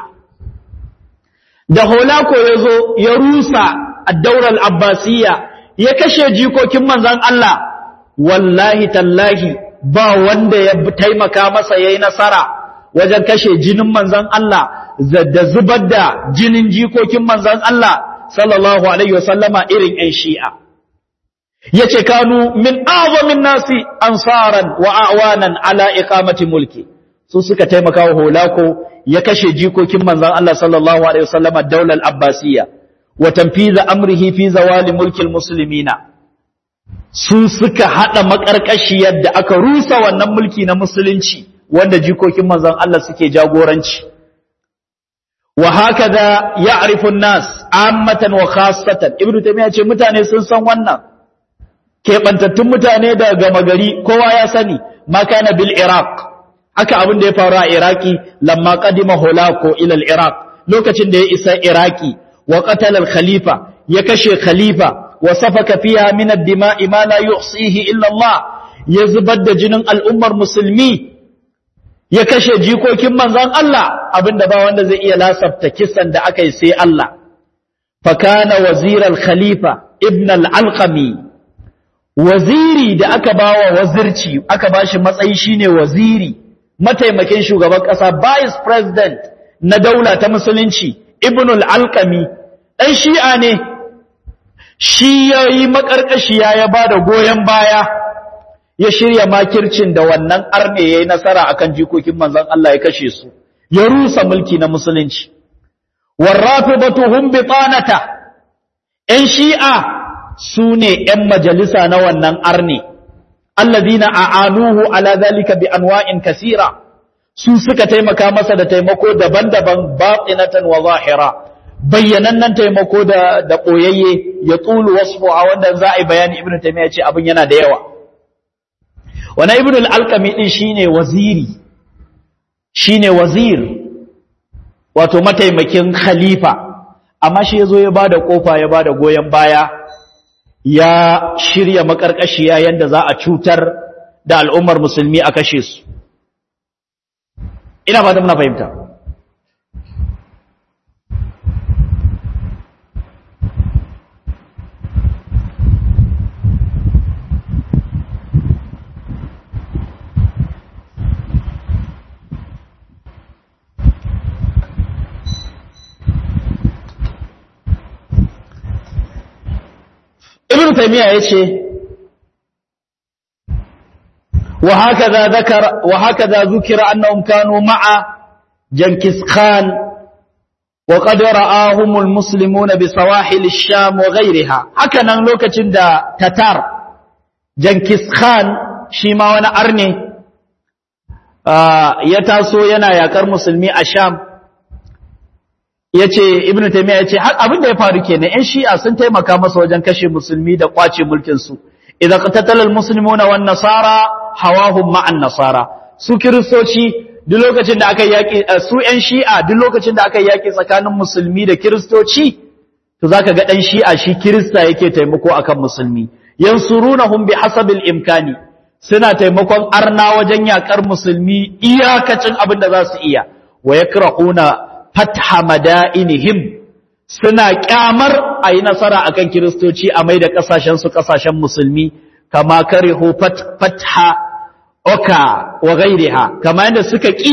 da holako ya zo ya rusa a daular abbasiyya ya kashe jikokin manzan Allah wallahi tallahi ba wanda ya taimaka masa yayi nasara wajen kashe jinin manzan Allah da zubar da jinin jikokin manzan Allah sallallahu alaihi wasallama irin ƴan shi'a yace kanu min azamin nasi ansaran wa awanan ala iqamati mulki su suka taimaka wa holako ya kashe jikokin manzan Allah sallallahu alaihi wasallama daular abbasiyya wa tanfiza amrihi fi zawali mulkil muslimina su suka hada makarkashiyar da aka rusa wannan mulki na musulunci wanda jikokin manzon Allah suke jagoranci wa hakaza ya'rifu an-nas ammatan wa khassatan ibnu taymiya ce mutane sun san wannan kebantattun mutane da gama gari kowa ya sani ma kana bil iraq haka abin da ya faru a iraki lamma qadima holako ila al-iraq lokacin da ya isa iraki وقتل الخليفة يكشي خليفة وسفك فيها من الدماء ما لا يحصيه إلا الله يزبد جنن الأمة المسلمي يكشي جيكو كمان زان الله أبن دبا وند زي إيا لا سبتكسن دا أكي سي الله فكان وزير الخليفة ابن العلقمي وزيري دا أكبا وزيرتي أكبا شمسعي شيني وزيري متى مكين شو غبك أسا بايس president ندولة تمسلنشي ibn al-alqami ɗan shi'a ne shi ya yi maƙarƙashiya ya ba da goyon baya ya shirya makircin da wannan arne ya yi nasara akan jikokin manzon Allah ya kashe su ya rusa mulki na musulunci warrafidatu hum bitanata ‘yan shi'a su ne ‘yan majalisa na wannan arne allazina a'anuhu ala zalika bi anwa'in kasira su suka taimaka masa da taimako daban-daban batinatan wa zahira bayyanannen taimako da da koyayye ya tulu wasfu a wanda za a yi bayani ibnu taymiya ce abin yana da yawa wana ibnu al-alqami din shine waziri shine wazir wato mataimakin khalifa amma shi yazo ya bada kofa ya bada goyen baya ya shirya makarkashiya yanda za a cutar da al'ummar musulmi a kashe su ina ba da muna fahimta ibn taymiya yace وهكذا ذكر وهكذا ذكر أنهم كانوا مع جنكيز خان وقد رآهم المسلمون بسواحل الشام وغيرها هكذا لوكة دا تتار جنكيز خان شيما وانا أرني آه يتاسو ينا يكر مسلمي الشام yace ibnu taymiya yace har abin da ya faru kenan ƴan shi'a sun taimaka masa wajen kashe musulmi da kwace mulkin su idza qatatala almuslimuna wan nasara hawahum ma'an nasara su kiristoci duk lokacin da aka yaki su ƴan shi'a duk lokacin da aka yaki tsakanin musulmi da kiristoci to zaka ga dan shi'a shi kirista yake taimako akan musulmi yansurunahum bihasabil imkani suna taimakon arna wajen yakar musulmi iyakacin abin da za su iya wa yakrahuna fatha madainihim suna kyamar a yi nasara akan kiristoci a mai da kasashen su kasashen musulmi kama karihu fatha oka wa gairiha kama yadda suka ki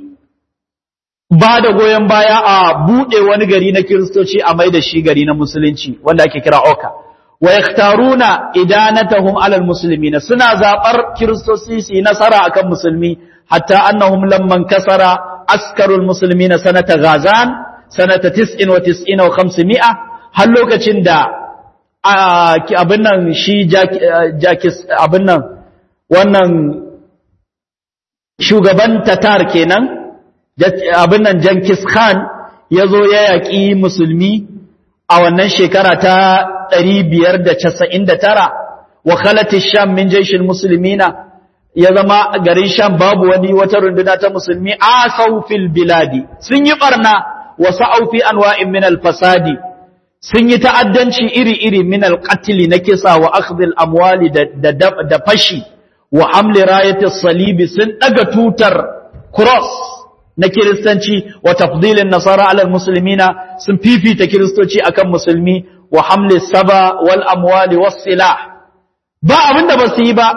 ba da goyon baya a buɗe wani gari na kiristoci a mai da shi gari na musulunci wanda ake kira oka wa yaktaruna idanatahum alal muslimina suna zabar kiristoci su yi nasara akan musulmi hatta annahum lamman kasara askarul muslimina sanata ghazan sanata 99 wa 500 har lokacin da abin nan shi jakis abin nan wannan shugaban tatar kenan abin nan Jankis Khan ya zo ya yaƙi musulmi a wannan shekara ta 599 wa khalati sham min jaishil muslimina ya zama garin sham babu wani wata runduna ta musulmi asau fil biladi sun yi barna wa sa'au fi anwa'in min al fasadi sun yi ta'addanci iri-iri min al qatl na kisa wa akhdhil amwali da da fashi wa hamli rayatis salibi sun daga tutar cross na kiristanci wa tafdilin nasara alal muslimina sun fifita kiristoci akan musulmi wa hamli saba wal amwali was silah ba abinda ba su yi ba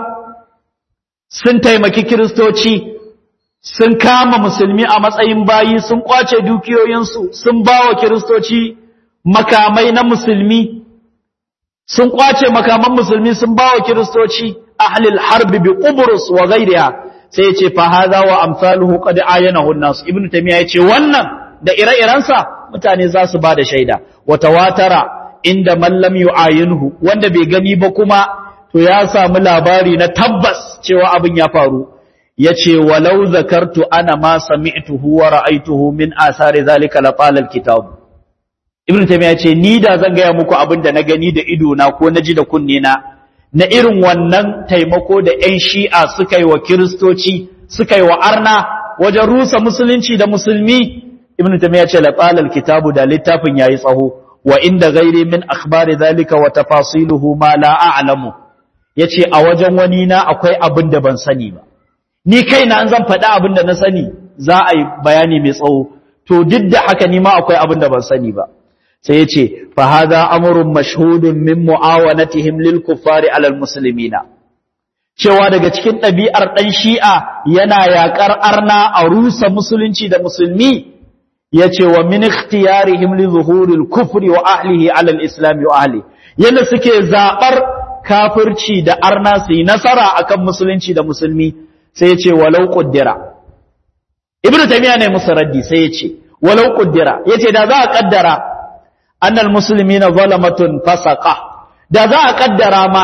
sun taimaki kiristoci sun kama musulmi a matsayin bayi sun kwace dukiyoyinsu sun bawa kiristoci makamai na musulmi sun kwace makaman musulmi sun bawa kiristoci ahlil harbi bi qubrus wa ghayriha sai ya ce fahaza wa amsaluhu qad ayanahu an-nas ibn tamiya ya ce wannan da ire-irensa mutane za su bada shaida wa tawatara inda man lam yu'ayinhu wanda bai gani ba kuma to ya samu labari na tabbas cewa abin ya faru yace walau zakartu ana ma sami'tuhu wa ra'aytuhu min asari zalika la qala al-kitab ibn tamiya ya ce ni da zan ga muku abin da na gani da ido na ko naji da kunne na na irin wannan taimako da ‘yan shi'a suka yi wa kiristoci suka yi wa arna wajen rusa musulunci da musulmi ibn tamiya ce laƙalar kitabu da littafin ya yi tsaho wa inda gairi min akhbari zalika wa tafasiluhu ma la a'lamu yace a wajen wani na akwai abin da ban sani ba ni kaina an zan faɗi abin da na sani za a yi bayani mai tsawo to duk da haka ni ma akwai abin da ban sani ba sai yace fa hadha amrun mashhudun min muawanatihim lil kuffari alal muslimina cewa daga cikin ɗabi'ar ɗan shi'a yana yaƙar arna a rusa musulunci da musulmi yace wa min ikhtiyarihim li zuhuril kufri wa ahlihi alal islam wa ahli yanda suke zabar kafirci da arna su yi nasara akan musulunci da musulmi sai yace walau qaddara ibnu taymiya ne musu raddi sai yace walau qaddara yace da za a kaddara annal muslimina zalamatun fasaqa da za a kaddara ma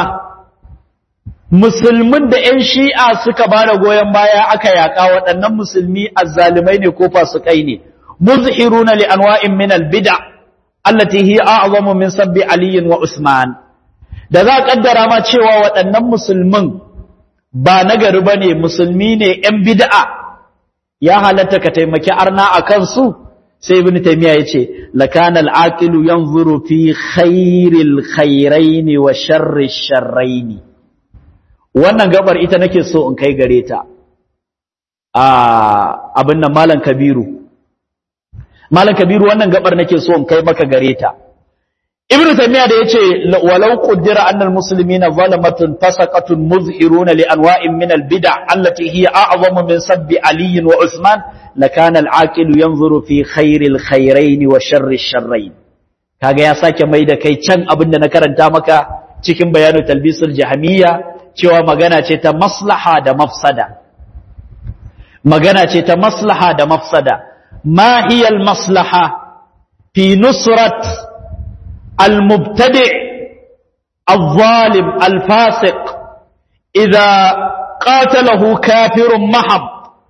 musulmin da ƴan shi'a suka bada goyen baya aka yaka waɗannan musulmi azzalimai ne ko fasikai ne muzhiruna li anwa'in min albid'a allati hiya a'zamu min sabbi ali wa usman da za a kaddara ma cewa waɗannan musulmin ba nagari bane musulmi ne ƴan bid'a ya halatta ka taimaki arna akan su sai ibn taymiya yace lakana al-aqilu yanzuru fi khairil khairain wa sharri sharrain wannan gabar ita nake so in kai gare ta a abin nan malam kabiru malam kabiru wannan gabar nake so in kai maka gare ta ibn taymiya da yace walau qaddara anna al-muslimina zalamatun fasaqatun muzhiruna li anwa'in min al-bid'a allati hiya a'zamu min sabbi ali wa usman lakana al-aqilu yanzuru fi khairil khairain wa sharri sharrain kaga ya sake mai da kai can abinda na karanta maka cikin bayanu talbisul jahamiyya cewa magana ce ta maslaha da mafsada magana ce ta maslaha da mafsada ma hiya al-maslaha fi nusrat al-mubtadi' الظالم الفاسق إذا قاتله كافر محض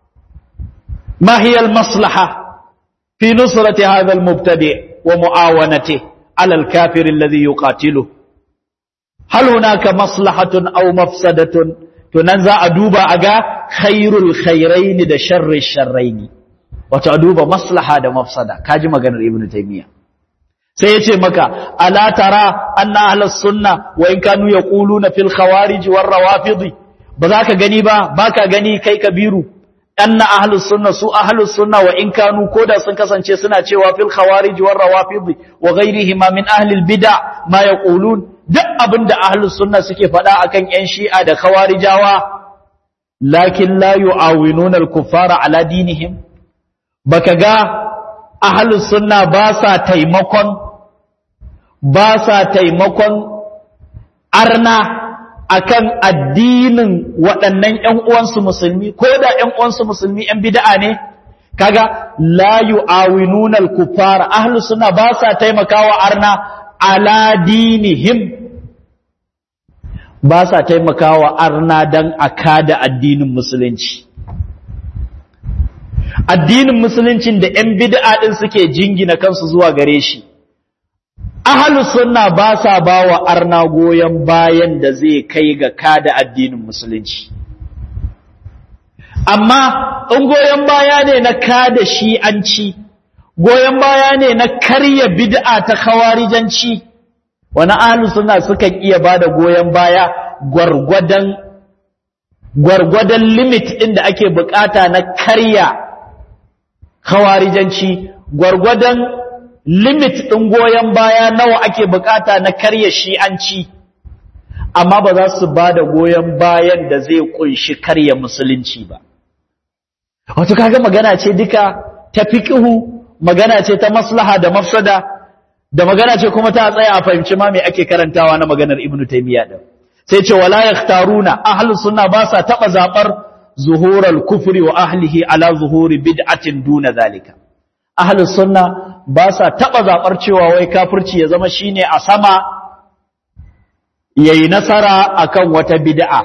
ما هي المصلحة في نصرة هذا المبتدع ومعاونته على الكافر الذي يقاتله هل هناك مصلحة أو مفسدة تنزع أدوب أغا خير الخيرين دا شر الشرين وتأدوب مصلحة دا مفسدة كاجم أغنر ابن تيمية سيتي مكا ألا ترى أن أهل السنة وإن كانوا يقولون في الخوارج والروافض ba za ka gani ba ba ka gani kai kabiru anna ahlus sunna su ahlus sunna wa in kanu koda sun kasance suna cewa fil khawarij war rawafid wa ghayrihim min ahli al bid'a ma yaqulun duk abinda ahlus sunna suke faɗa akan yan shi'a da khawarijawa lakin la yu'awinuna al kuffara ala dinihim baka ga ahlus sunna ba sa taimakon ba sa taimakon arna akan addinin waɗannan ƴan uwansu musulmi ko da ƴan uwansu musulmi ƴan bid'a ne kaga la yu'awinuna al-kuffar ahlus sunna ba sa taimakawa arna ala dinihim ba sa taimakawa arna dan akada addinin musulunci addinin musuluncin da ƴan bid'a din suke jingina kansu zuwa gare shi ahalus sunna ba sa ba wa arna goyon bayan da zai kai ga kada addinin musulunci amma in goyon baya ne na kada shi'anci goyon baya ne na karya bid'a ta khawarijanci wani ahalus sunna sukan iya ba da goyon baya gwargwadon gwargwadon limit ɗin da ake bukata na karya khawarijanci gwargwadon limit ɗin goyon baya nawa ake bukata na karya shi'anci amma ba za su ba da goyon bayan da zai kunshi karya musulunci ba wato kaga magana ce duka ta fiqhu magana ce ta maslaha da mafsada da magana ce kuma ta tsaya a fahimci ma me ake karantawa na maganar ibnu taymiya din sai ce wala yakhtaruna ahlus sunna ba sa taba zabar zuhural kufri wa ahlihi ala zuhuri bid'atin duna zalika ahlus sunna ba sa taba zabar cewa wai kafirci ya zama shine a sama yayi nasara akan wata bid'a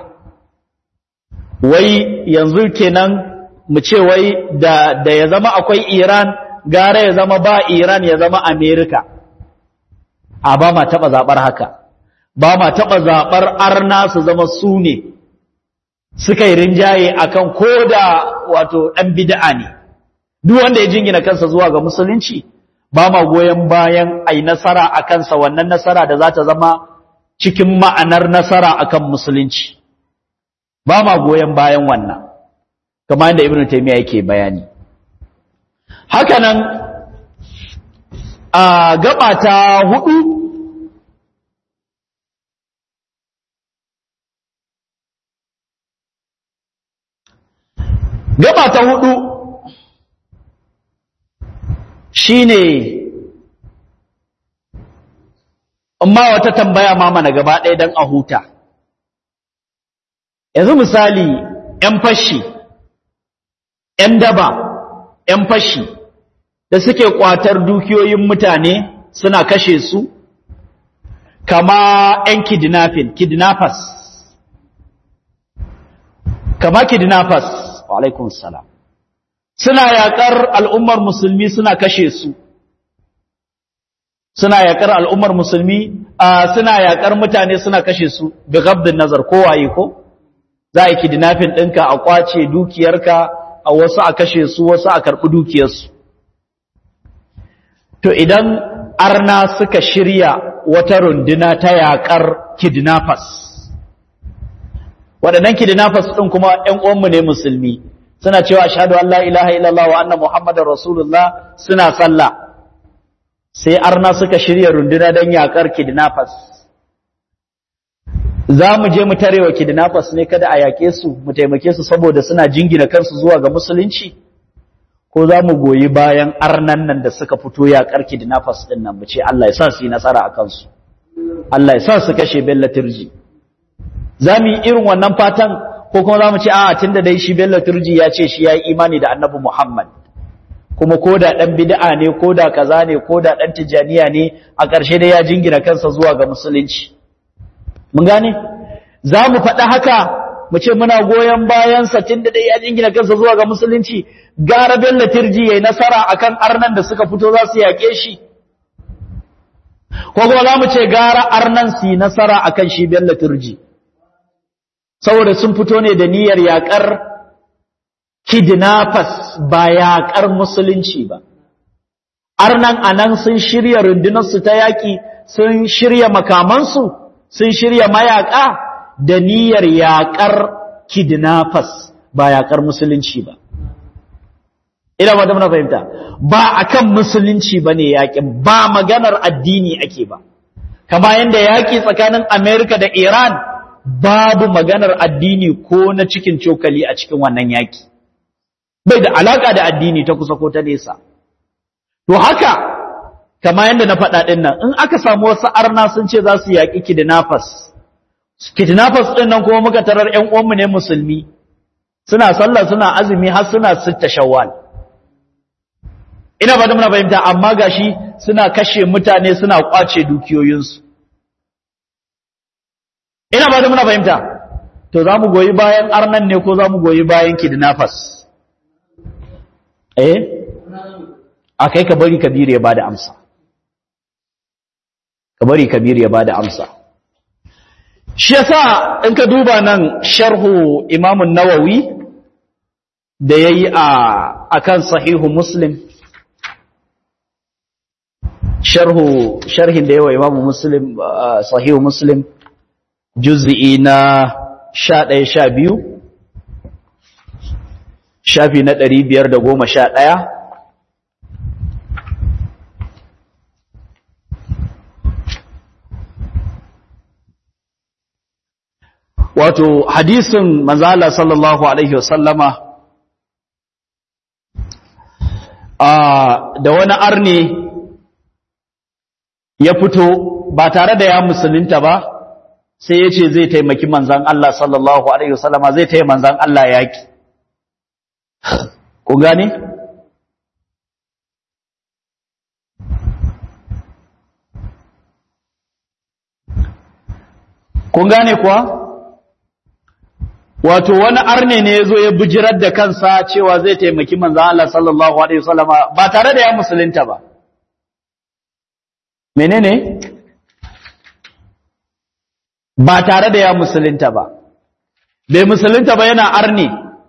wai yanzu kenan mu ce wai da da ya zama akwai Iran gara ya zama ba Iran ya zama America a ba ma taba zabar haka ba ma taba zabar arna su zama su ne suka yi rinjaye akan koda wato dan bid'a ne duk wanda ya jingina kansa zuwa ga musulunci ba ma goyon bayan ai nasara a kansa wannan nasara da za ta zama cikin ma'anar nasara akan musulunci ba ma goyon bayan wannan kamar yadda ibnu taymiya yake bayani hakanan a gaba ta hudu gaba ta hudu shine amma wata tambaya ma mana gaba ɗaya don a huta yanzu misali ‘yan fashi ‘yan daba ‘yan fashi da suke ƙwatar dukiyoyin mutane suna kashe su kama ‘yan kidnapping kidnappers kama kidnappers wa alaikun salam suna yaƙar al'ummar musulmi suna kashe su suna yaƙar al'ummar musulmi suna yaƙar mutane suna kashe su bi gabdin nazar kowaye ko za a yi kidnapping ɗinka a ƙwace dukiyarka a wasu a kashe su wasu a karɓi dukiyarsu to idan arna suka shirya wata runduna ta yaƙar kidnappers waɗannan kidnappers ɗin kuma ‘yan uwanmu ne musulmi suna cewa ashhadu an la ilaha illallah wa anna muhammadar rasulullah suna sallah sai arna suka shirya runduna don yakar kidnappers za mu je mu tarewa kidnappers ne kada a yake su mu taimake su saboda suna jingina kansu zuwa ga musulunci ko za mu goyi bayan arnan nan da suka fito yakar kidnappers din nan mu ce Allah ya sa su yi nasara a kansu Allah ya sa su kashe Bello Turji za mu yi irin wannan fatan ko kuma za mu ce a'a tunda dai shi Bello Turji ya ce shi ya yi imani da Annabi Muhammad kuma ko da ɗan bid'a ne ko da kaza ne ko da ɗan tijjaniya ne a ƙarshe dai ya jingina kansa zuwa ga musulunci mun gane za mu faɗa haka mu ce muna goyon bayansa tun da dai ya jingina kansa zuwa ga musulunci gara bello tirji yayi nasara akan arnan da suka fito za su yaƙe shi ko kuma za mu ce gara arnan su yi nasara akan shi bello tirji saboda sun fito ne da niyyar yaƙar kidnappers ba yaƙar musulunci ba. Arnan anan sun shirya rundunarsu ta yaƙi, sun shirya makamansu, sun shirya mayaƙa da niyyar yaƙar kidnappers ba yaƙar musulunci ba ina ba da muna fahimta ba akan musulunci ba ne yaƙin ba maganar addini ake ba kama yadda yaƙi tsakanin amerika da iran babu maganar addini ko na cikin cokali a cikin wannan yaƙi bai da alaƙa da addini ta kusa ko ta nesa to haka kama yadda na faɗa ɗin nan in aka samu wasu arna sun ce za su yaƙi kidnappers kidnappers ɗin nan kuma muka tarar ‘yan uwanmu ne musulmi suna sallah suna azumi har suna sitta shawwal ina ba da muna fahimta amma gashi suna kashe mutane suna kwace dukiyoyinsu ina ba da muna fahimta to za mu goyi bayan arnan ne ko za mu goyi bayan kidnappers eh a kai ka bari kabiru ya bada amsa ka bari kabiru ya bada amsa shi yasa in ka duba nan sharhu imamun nawawi da yayi a akan sahihu muslim sharhu sharhin da yawa imamu muslim sahihu muslim juz'i na 11 12 shafi na 511 wato hadisin manzala sallallahu alaihi wasallama da wani arne ya fito ba tare da ya musulunta ba sai ya ce zai taimaki manzan Allah sallallahu alaihi wasallama zai taimaki manzan Allah yaki ku gane kun gane kuwa wato wani arne ne ya zo ya bijirar da kansa cewa zai taimaki manzan Allah sallallahu Alaihi wasallama ba tare da ya musulunta ba. Menene? Ba tare da ya musulunta ba. Bai musulunta ba yana arne.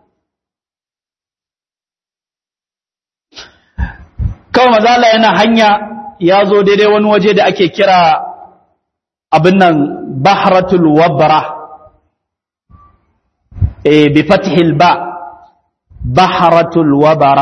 Kawai manzan Allah yana hanya ya zo daidai wani waje da ake kira abin nan Bahratul Wabra. بفتح الباء بحرة الوبرة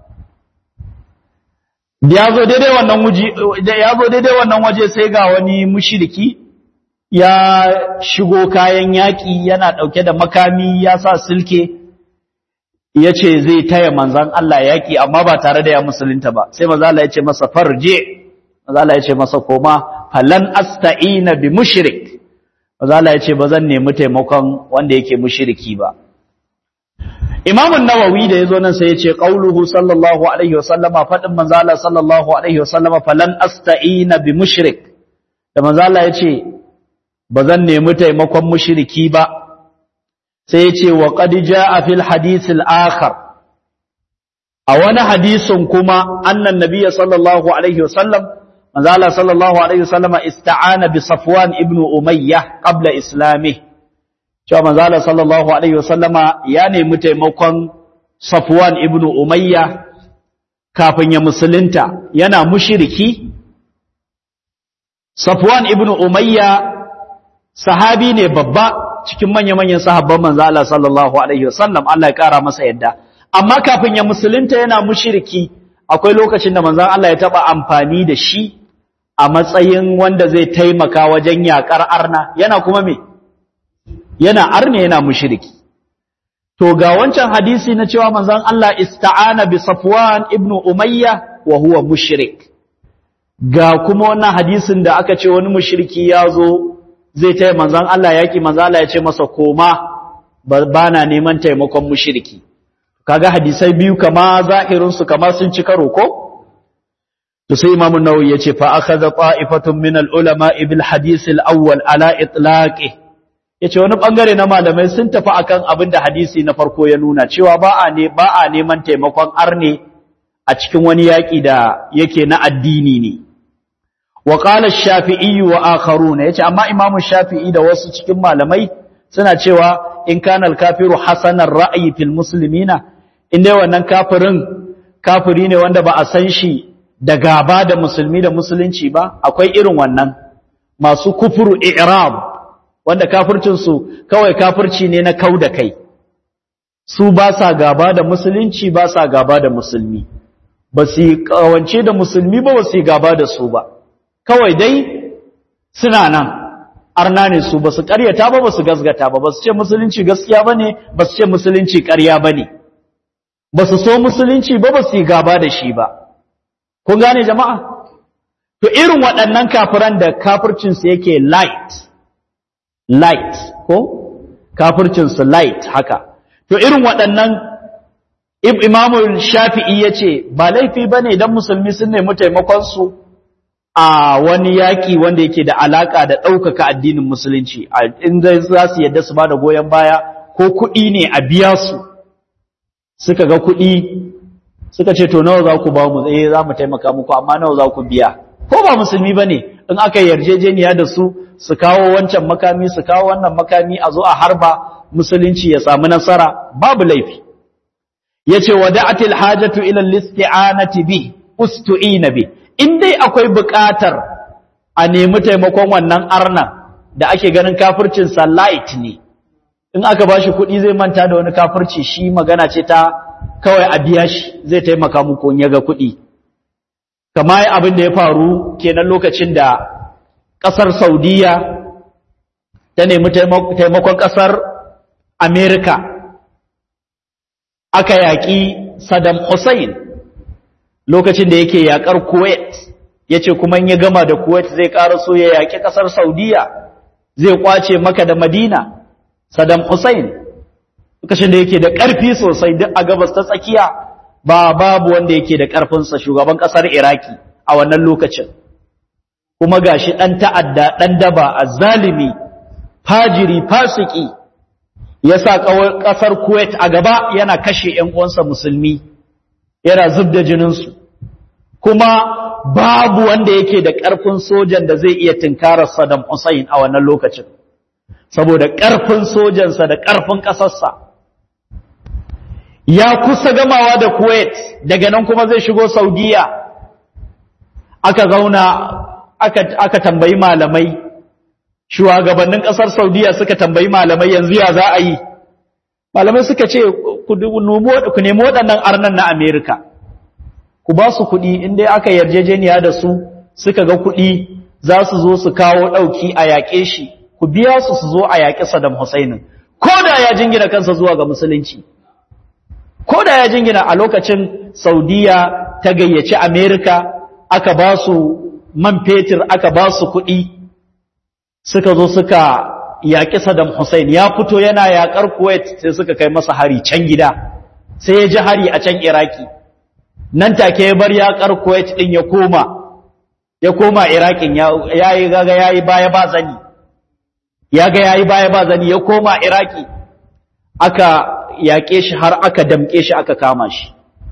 ya zo daidai wannan waje ya zo daidai wannan waje sai ga wani mushriki ya shigo kayan yaki yana dauke da makami ya sa silke yace zai taya manzon Allah yaki amma ba tare da ya musulunta ba sai manzo Allah yace masa farje manzo Allah yace masa koma falan asta'ina bi mushrik Mazala ya ce ba zan nemi taimakon wanda yake mushiriki ba. Imamun Nawawi da ya zo nan sai ya ce qauluhu sallallahu alaihi wasallama fadin manzala sallallahu alaihi wasallama falan asta'ina bi mushrik da manzala ya ce ba zan nemi taimakon mushiriki ba sai ya ce wa qad jaa fil hadith al akhar a wani hadisin kuma annan nabiyyi sallallahu alaihi wasallam manzo Allah sallallahu alaihi wasallam ista'ana bi Safwan ibn Umayyah qabla islami cewa manzo Allah sallallahu alaihi wasallam ya nemi taimakon Safwan ibn Umayyah kafin ya musulunta yana mushriki Safwan ibn Umayyah sahabi ne babba cikin manya-manyan sahabban manzo Allah sallallahu alaihi wasallam Allah ya kara masa yadda amma kafin ya musulunta yana mushriki akwai lokacin da manzon Allah ya taba amfani da shi a matsayin wanda zai taimaka wajen yakar arna yana kuma me yana arne yana mushriki to ga wancan hadisi na cewa manzon Allah ista'ana bi Safwan ibn Umayya wa huwa mushrik ga kuma wannan hadisin da aka ce wani mushriki ya zo zai taya manzon Allah yaki manzon Allah ya ce masa koma bana neman taimakon mushriki kaga hadisai biyu kama zahirin su kama sun ci karo ko to sai Imam an-Nawawi yace fa akhadha ta'ifatun min al-ulama bil hadith al-awwal ala itlaqi yace wani bangare na malamai sun tafi akan abin da hadisi na farko ya nuna cewa ba a ne ba a neman taimakon arne a cikin wani yaki da yake na addini ne wa qala ash-shafi'i wa akharuna yace amma Imam Shafi'i da wasu cikin malamai suna cewa in kana al-kafiru hasanar ra'yi fil muslimina inda wannan kafirin kafiri ne wanda ba a san shi da gaba da musulmi da musulunci ba akwai irin wannan masu kufuru i'rab wanda kafircinsu kawai kafirci ne na kau da kai su ba sa gaba da musulunci ba sa gaba da musulmi ba su yi kawance da musulmi ba ba su yi gaba da su ba kawai dai suna nan arna ne su ba su karyata ba ba su gasgata ba ba su ce musulunci gaskiya ba ne ba su ce musulunci karya ba ne ba su so musulunci ba ba su yi gaba da shi ba kun gane jama'a to irin waɗannan kafiran da kafircinsu yake light light ko kafircinsu light haka to irin waɗannan imamu shafi'i ya ce ba laifi ba ne don musulmi sun nemi taimakonsu a wani yaƙi wanda yake da alaƙa da ɗaukaka addinin musulunci inda za su yadda su ba da goyon baya ko kuɗi ne a biya su suka ga kuɗi suka ce to nawa za ku ba mu eh za mu taimaka muku amma nawa za ku biya ko ba musulmi ba ne in aka yarjejeniya da su su kawo wancan makami su kawo wannan makami a zo a harba musulunci ya samu nasara babu laifi yace wada'atil hajatu ila al-isti'anati bi ustu'ina bi in dai akwai buƙatar a nemi taimakon wannan arnan da ake ganin kafircin sa light ne in aka bashi kuɗi zai manta da wani kafirci shi magana ce ta kawai a biya shi zai taimaka muku in yaga kuɗi kamar abin da ya faru kenan lokacin da ƙasar Saudiya ta nemi taimakon ƙasar Amerika aka yaƙi Saddam Hussein lokacin da yake yaƙar Kuwait ya ce kuma ya gama da Kuwait zai ƙara so ya yaƙi ƙasar Saudiya zai ƙwace maka da Madina Saddam Hussein lokacin da yake da ƙarfi sosai duk a gabas ta tsakiya ba babu wanda yake da ƙarfinsa shugaban ƙasar Iraki a wannan lokacin kuma gashi ɗan ta'adda ɗan daba a zalimi fajiri fasiki ya sa ƙasar Kuwait a gaba yana kashe ‘yan uwansa musulmi, yana zub da jininsu, kuma babu wanda yake da ƙarfin sojan da zai iya tunkarar Saddam Hussein a wannan lokacin, saboda ƙarfin sojansa da ƙarfin ƙasarsa. Ya kusa gamawa da Kuwait, daga nan kuma zai shigo Saudiya, aka zauna, aka tambayi malamai. shugabannin ƙasar Saudiya suka tambayi malamai yanzu ya za a yi malamai suka ce ku nemi waɗannan arnan na Amerika ku ba su kuɗi inda aka yarjejeniya da su suka ga kuɗi za su zo su kawo ɗauki a yaƙe shi ku biya su su zo a yaƙi Saddam Hussein ko da ya jingina kansa zuwa ga musulunci ko da ya jingina a lokacin Saudiya ta gayyaci Amerika aka ba su man fetur aka ba su kuɗi suka zo suka yaƙi Saddam Hussein ya fito yana yaƙar Kuwait sai suka kai masa hari can gida sai ya ji hari a can Iraki nan take ya bar yaƙar Kuwait din ya koma ya koma Irakin ya yi gaga yayi baya ba zani ya ga yayi baya ba zani ya koma Iraki aka yaƙe shi har aka damƙe shi aka kama shi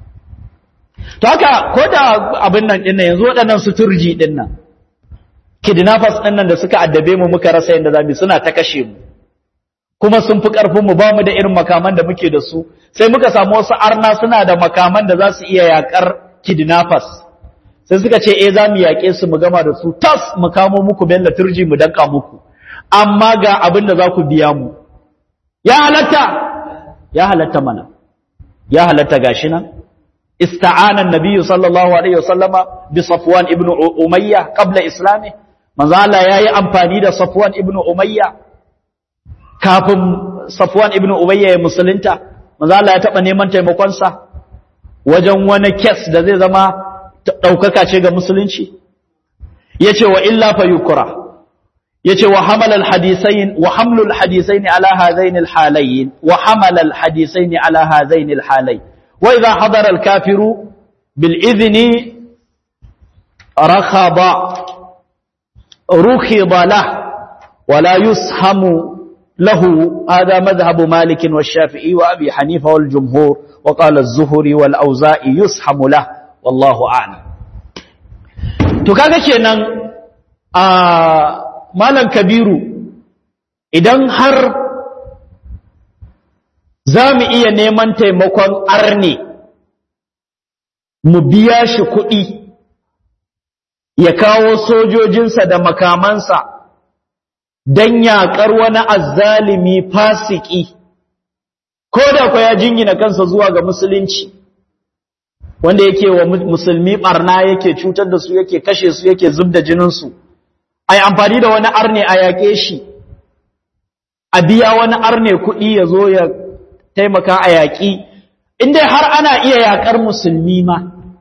to haka ko da abin nan ɗin yanzu waɗannan suturji ɗin nan kidnappers ɗin nan da suka addabe mu muka rasa yadda zamu suna ta kashe mu kuma sun fi ƙarfin mu ba mu da irin makaman da muke da su sai muka samu wasu arna suna da makaman da za su iya yakar kidnappers sai suka ce eh za mu yaƙe su mu gama da su tas mu kamo muku bella turji mu danka muku amma ga abin da za ku biya mu ya halatta ya halatta mana ya halatta gashi nan استعان النبي صلى الله عليه وسلم بصفوان ابن أمية قبل إسلامه manzo Allah yayi amfani da Safwan ibn Umayya kafin Safwan ibn Umayya ya musulunta manzo Allah ya taba neman taimakon sa wajen wani case da zai zama daukaka ce ga musulunci yace wa illa fa yukra yace wa hamal al hadithain wa hamlu al hadithain ala hadain al halayn wa hamala al hadithain ala hadain al halayn wa idha hadara al kafiru bil idhni rakhaba رخض له ولا يسهم له هذا مذهب مالك والشافعي وأبي حنيفة والجمهور وقال الزهري والأوزائي يسهم له والله أعلم تكاكا kenan a malam kabiru idan har za mu iya neman taimakon arne mu biya shi kuɗi ya kawo sojojinsa da makamansa don yaƙar wani azzalimi fasiki ko da kwa ya jingina kansa zuwa ga musulunci wanda yake wa musulmi barna yake cutar da su yake kashe su yake zub da jininsu ai amfani da wani arne a yaƙe shi a biya wani arne kuɗi ya zo ya taimaka a yaƙi inda har ana iya yaƙar musulmi ma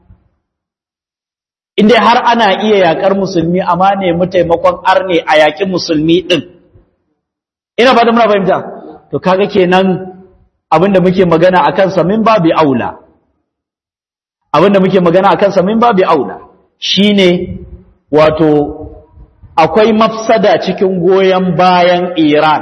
inda har ana iya yaƙar musulmi amma nemi taimakon arne a yaƙin musulmi ɗin ina ba da muna fahimta to kaga kenan abinda muke magana a kansa min babi aula abinda muke magana a kansa min babi aula shine wato akwai mafsada cikin goyon bayan Iran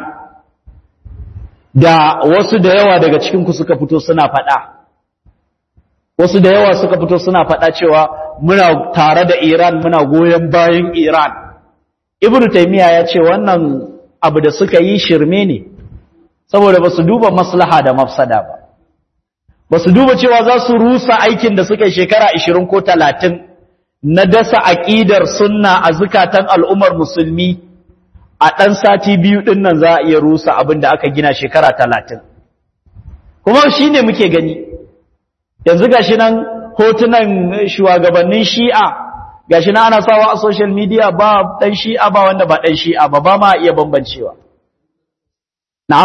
da wasu da yawa daga cikinku suka fito suna faɗa wasu da yawa suka fito suna faɗa cewa muna tare da Iran muna goyon bayan Iran Ibn Taymiyyah ya ce wannan abu da suka yi shirme ne saboda ba su duba maslaha da mafsada ba ba su duba cewa za su rusa aikin da suka yi shekara 20 ko 30 na dasa aƙidar sunna a zukatan al'ummar musulmi a ɗan sati biyu ɗin nan za a iya rusa abin da aka gina shekara 30 kuma shi ne muke gani yanzu ga shi nan hotunan shugabannin shi'a ga shi nan ana sawa a social media ba ɗan shi'a ba wanda ba ɗan shi'a ba ba ma iya bambancewa na'am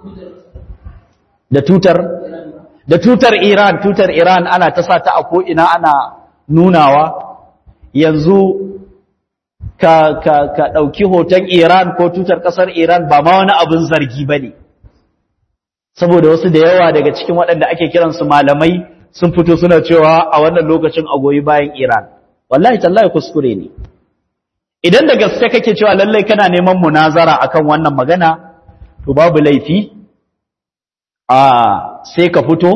da tutar da tutar Iran tutar Iran ana ta sa ta a ko'ina ana nunawa yanzu ka ka ka dauki hoton Iran ko tutar kasar Iran ba ma wani abin zargi bane saboda wasu da yawa daga cikin waɗanda ake kiran su malamai sun fito suna cewa a wannan lokacin a goyi bayan Iran wallahi tallahi kuskure ne idan da gaske kake cewa lallai kana neman munazara akan wannan magana to babu laifi a sai ka fito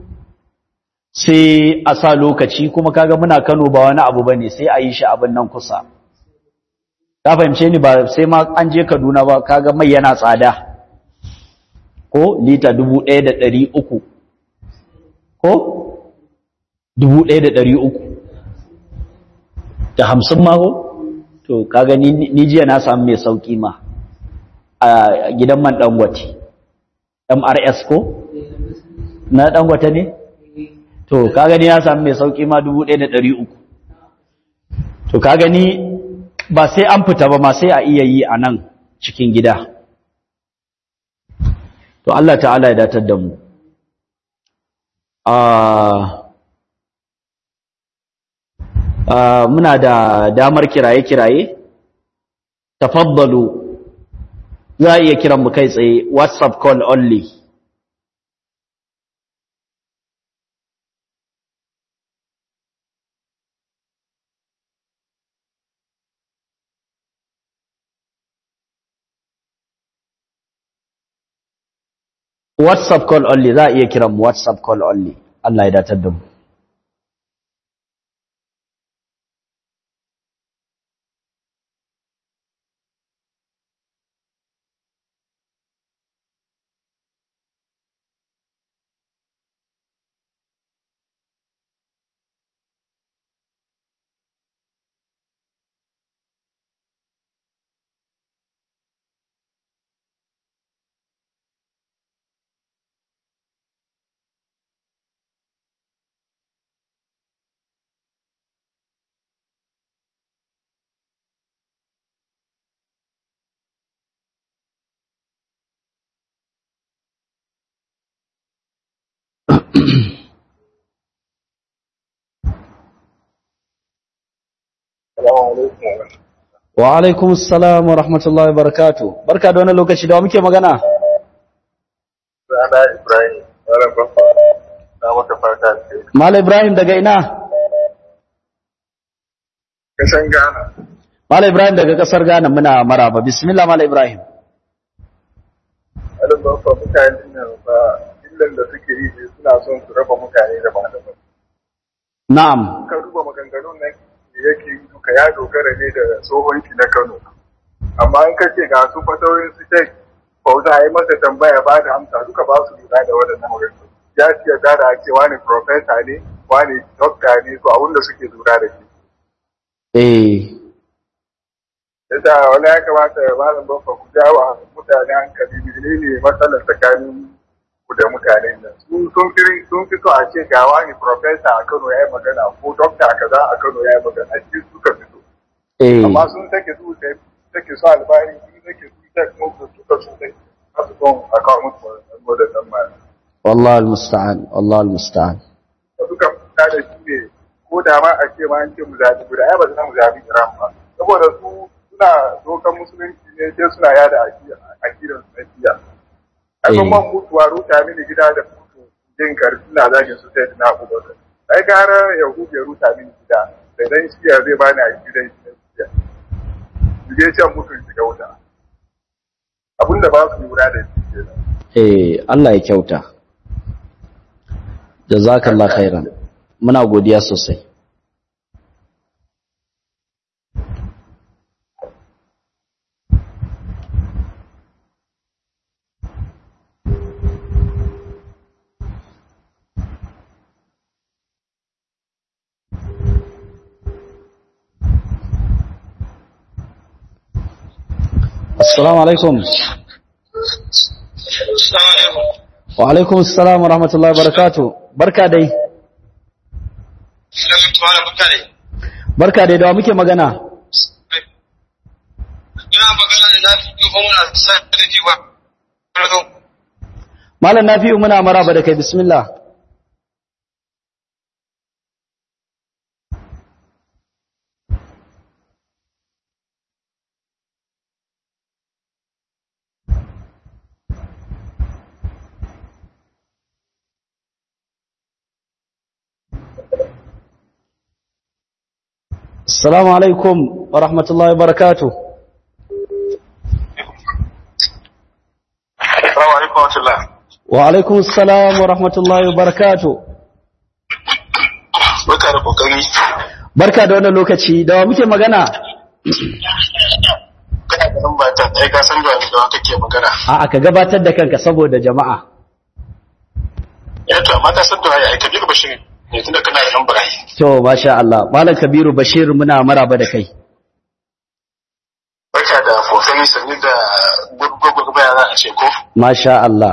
sai a sa lokaci kuma kaga muna Kano ba wani abu bane sai a yi shi abin nan kusa ka fahimce ni ba sai ma an je Kaduna ba kaga mai yana tsada ko lita 1300 ko 1300 da 50 ma ko to kaga ni ni jiya na samu mai sauki ma a gidan man Dangote MRS ko na Dangote ne to ka gani ya samu mai sauki ma 1300 to ka gani ba sai an fita ba ma sai a iya yi a nan cikin gida to Allah ta'ala ya datar da mu muna da damar kiraye-kiraye tafaddalu za a iya kiran mu kai tsaye whatsapp call only WhatsApp call only za a iya kiran mu WhatsApp call only Allah ya datar da mu wa alaikum assalam wa rahmatullahi wa barakatuh barka da wannan lokaci da muke magana Sana Ibrahim, Malam Baffa, na maka fata ce. Malam Ibrahim daga ina Kasan Ghana, Malam Ibrahim daga kasar Ghana muna maraba bismillah Malam Ibrahim Malam Baffa mutane nan ba illan da suke yi ne suna son su raba mutane da malamai. na'am Ka duba maganganun nan da yake yi duka ya dogara ne da tsohonki na Kano. Amma in ka ce ga su fatawoyin su shek, Fauza a yi masa tambaya ba da amsa duka ba su lura da waɗannan maganganu. Ya ce yarda da ake wani profesa ne, wani dokta ne, to abin da suke lura da shi. eh yasa wani ya kamata ya malam bafa ku jawa mutane hankali menene matsalar tsakanin ku da mutanen nan su sun fi sun fi so a ce ga wani professor a Kano ya yi magana ko doctor kaza a Kano ya yi magana a cikin suka fito eh amma sun take su da take su albani sun take su da kuma suka su da su son a kawo musu mu da dan ma wallahi almusta'an wallahi almusta'an suka fita da shi ne ko da ma a ce ma an ce mu zabi guda ai ba za mu zabi Iran ba saboda su suna dokan musulunci ne sai suna yada akidan su na jiya ai ban man mutuwa ruta mini gida da mutu jin karfi na zagin su sai na abubakar ai gara yahudu ya ruta mini gida da dan shiya zai bani akidan shi na jiya su je can mutun shiga wuta abinda ba su lura da shi kenan eh Allah ya kyauta jazakallahu khairan muna godiya sosai Assalamu alaikum. Wa alaikum assalam wa rahmatullahi wa barakatuh. Barka dai. Barka dai da wa muke magana? Ina magana da na fi kuma muna sai da jiwa. Malam Nafi'u muna maraba da kai bismillah. Assalamu alaikum wa rahmatullahi wa barakatuh. Assalamu alaikum wa rahmatullah. Wa alaikum assalam wa rahmatullahi wa barakatuh. Barka da kokari. Barka da wannan lokaci, da wa muke magana? Kana da lamba ta ai ka san da wani da kake magana. A'a ka gabatar da kanka saboda jama'a. Ya to amma ka san da wani ai Kabiru Bashir ne tunda kana da lambar ai. To, masha Allah. Malam Kabiru Bashir muna maraba da kai. Barka da kokari sanni da gurgurgur baya za a ce ko. Masha Allah.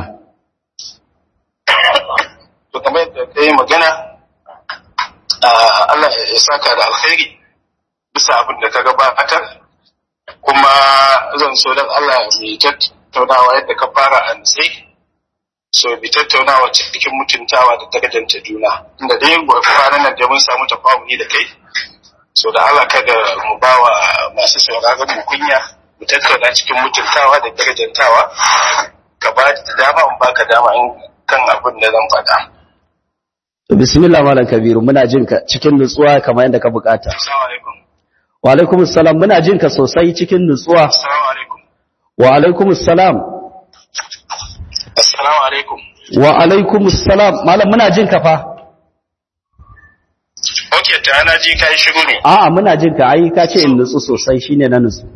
To kamar yadda kai magana ah, Allah ya saka da alkhairi bisa abin da ka gabatar kuma zan so don Allah mai tattaunawa yadda ka fara a nitse so bi tattaunawa cikin mutuntawa da darajanta juna inda dai kwanan nan da mun samu tafahumi da kai so da Allah kada mu bawa masu sauraron mu kunya mu tattauna cikin mutuntawa da darajantawa ka ba da dama in baka dama in kan abin da zan faɗa To, bismillah Malam Kabiru muna jin ka cikin nutsuwa kamar yadda ka bukata. assalamu alaikum Wa alaikum assalam muna jin ka sosai cikin nutsuwa. assalamu alaikum Wa alaikum assalam. assalamu alaikum Wa alaikum assalam. Malam muna jin ka fa. okay ta na ji kai shiru ne A'a muna jin ka ai ka ce in nutsu sosai shine na nutsu.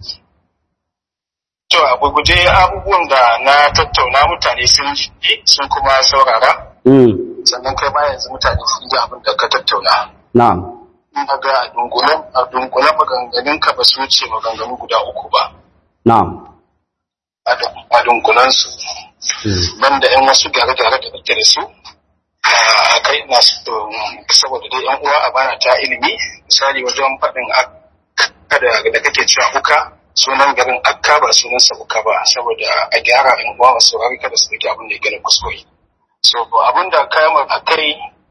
To a gurguje abubuwan da na tattauna mutane sun ji sun kuma saurara Mm. sannan kai ma yanzu mutane sun ji abin da ka tattauna. Na'am. Ina ga a dunkulen a dunkulen maganganun ka ba su wuce maganganu guda uku ba Na'am. a dun- a dunkulen su banda yan wasu gyare-gyare da kake da su a kai ina so saboda dai yan uwa a bana ta ilimi misali wajen faɗin akka da da kake cewa uka sunan garin akka ba sunan sa uka ba saboda a gyara yan uwa wasu saurari kada su ɗauki abin da ya gani kuskure so abin da kayan a kai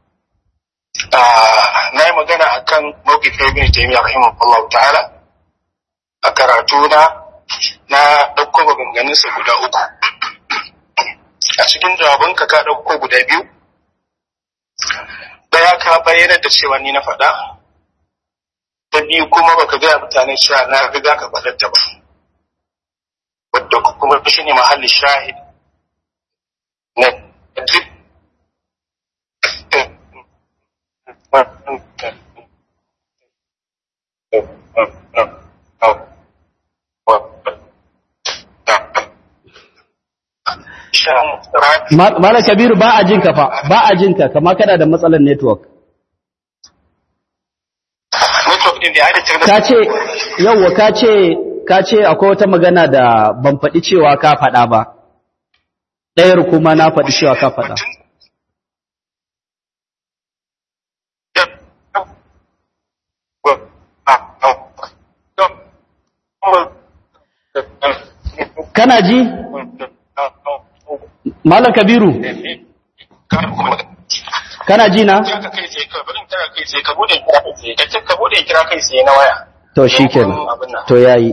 na yi magana a kan mawkifin ibn taymiya rahimahullahu ta'ala a karatu na na ɗauko maganganunsa guda uku a cikin jawabanka ka ɗauko guda biyu ɗaya ka bayyana da cewa ni na faɗa ta biyu kuma baka gaya mutane cewa na riga ka faɗar ta ba wadda kuma shi ne mahalli shahid na duk Ma- Malam Kabiru ba a jin ka fa, ba a jin ka, kama kana da matsalar network. network din da ya halittar da ka ce yawwa ka ce ka ce akwai wata magana da ban faɗi cewa ka faɗa ba ɗayar kuma na faɗi cewa ka faɗa kana ji malam kabiru kana ji na ka kai sai ka bari ta kai sai ka bude kira kai sai ka ce ka bude kira kai sai na waya to shikenan to yayi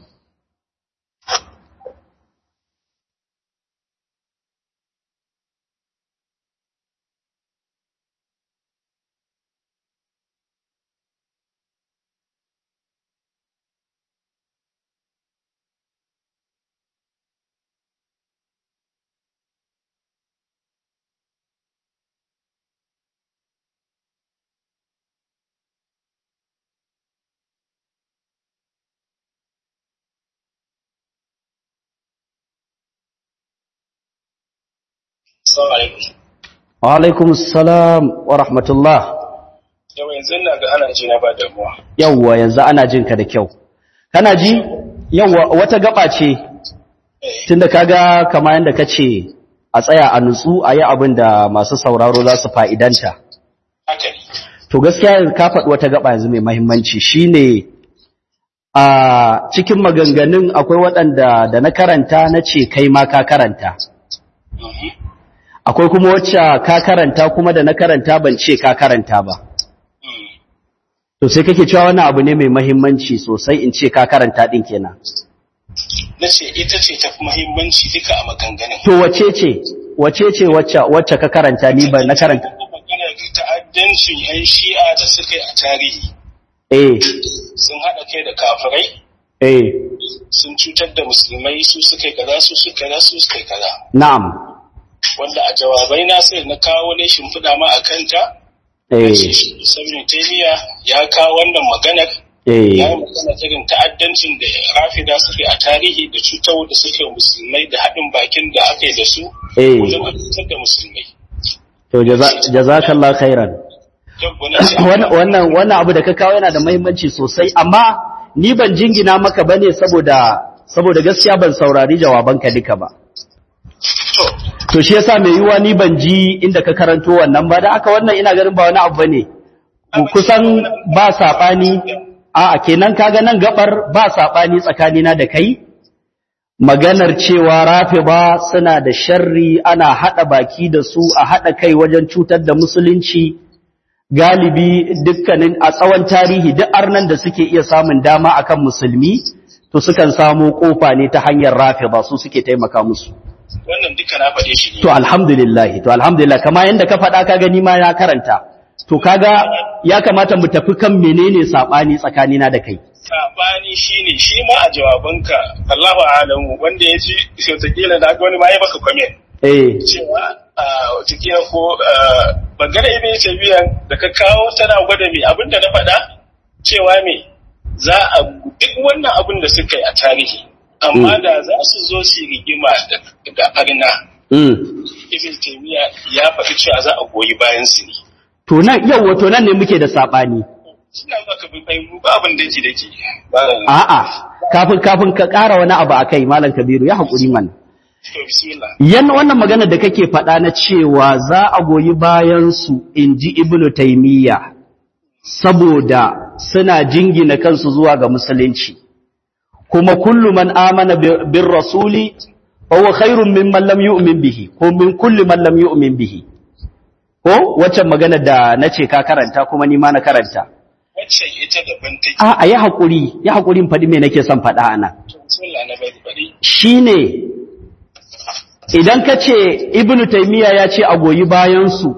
assalamu alaikum wa alaikum assalam wa rahmatullah yau yanzu ina ga ana ji na ba damuwa yawwa yanzu ana jin ka da kyau kana ji yawwa wata gaba ce tunda kaga kama yanda kace a tsaya a nutsu a yi abin da masu sauraro za su fa'idanta haka ne to gaskiya yanzu ka faɗi wata gaba yanzu mai mahimmanci shine a cikin maganganun akwai waɗanda da na karanta na ce kai ma ka karanta akwai kuma wacce ka karanta kuma da na karanta ban ce ka karanta ba to sai kake cewa wannan abu ne mai mahimmanci sosai in ce ka karanta din kenan na ce ita ce ta fi muhimmanci duka a maganganun to wace ce wace ce wacce wacce ka karanta ni ba na karanta magana ta'addancin yan shi'a da suka yi a tarihi eh sun haɗa kai da kafirai eh sun cutar da musulmai su suka yi kaza su suka yi kaza su suka yi kaza na'am wanda a jawabai na sai na kawo ne shimfiɗa ma a kanta eh Sabin Taimiya ya kawo wannan maganar ya eh yi magana irin ta'addancin da rafida suke a tarihi da cutar da suke musulmai da haɗin bakin da aka yi da su eh wajen cutar da musulmai. to jaza- jazakallahu khairan Yau wani ce, wannan wannan wannan abu da ka kawo yana da muhimmanci sosai amma ni ban jingina maka bane saboda saboda gaskiya ban saurari jawabanka duka ba to, to shi yasa mai yiwuwa ni ban ji inda ka karanto wannan ba da aka wannan ina ganin ba wani abu bane Ku- kusan ba sabani a kenan kaga nan gabar ba sabani tsakanina da kai maganar cewa rafiba suna da sharri ana hada baki da su a hada kai wajen cutar da musulunci galibi dukkanin a tsawon tarihi duk arnan da suke iya samun dama akan musulmi to sukan samu kofa ne ta hanyar rafiba su suke taimaka musu wannan duka na faɗe shi ne. To alhamdulillah, to alhamdulillah, kama yadda ka faɗa ka gani ma ya karanta. To kaga ya kamata mu tafi kan menene saɓani tsakanina da kai. Saɓani shi ne, shi ma a jawabanka, Allahu alamu, wanda ya ji wataƙila da aka wani ma ya baka kwamen. Eh, Cewa a wataƙila ko bangare ibn tabiyan da ka kawo tana gwada me abin da na faɗa cewa me za a duk wannan abin da suka yi a tarihi amma da za su zo su yi rigima da- da arna mm. ibn taymiya ya faɗi cewa za a goyi bayan su ne To nan, yau wato nan ne muke da saɓani. suna maka bi bai ba abin da ji dake ba A'a, kafin kafin ka ƙara wani abu a kai, Malam Kabiru, ya haƙuri mana. to bismillah Yan wannan magana da kake faɗa na cewa za a goyi bayansu in ji Ibn Taymiyya saboda suna jingina kansu zuwa ga musulunci. Kuma kullu man amana bi- bin rasuli, wa khairun mimman lam yu'min bihi, ko min kulli man lam yu'min bihi. Ko waccan magana da na ce ka karanta kuma ni ma na karanta. wacce ita daban take A, a yi haƙuri, yi haƙurin faɗi me nake son faɗa a nan. to bismillah na bai bari shi ne idan ka ce ibnu taimiyya ya ce a goyi bayansu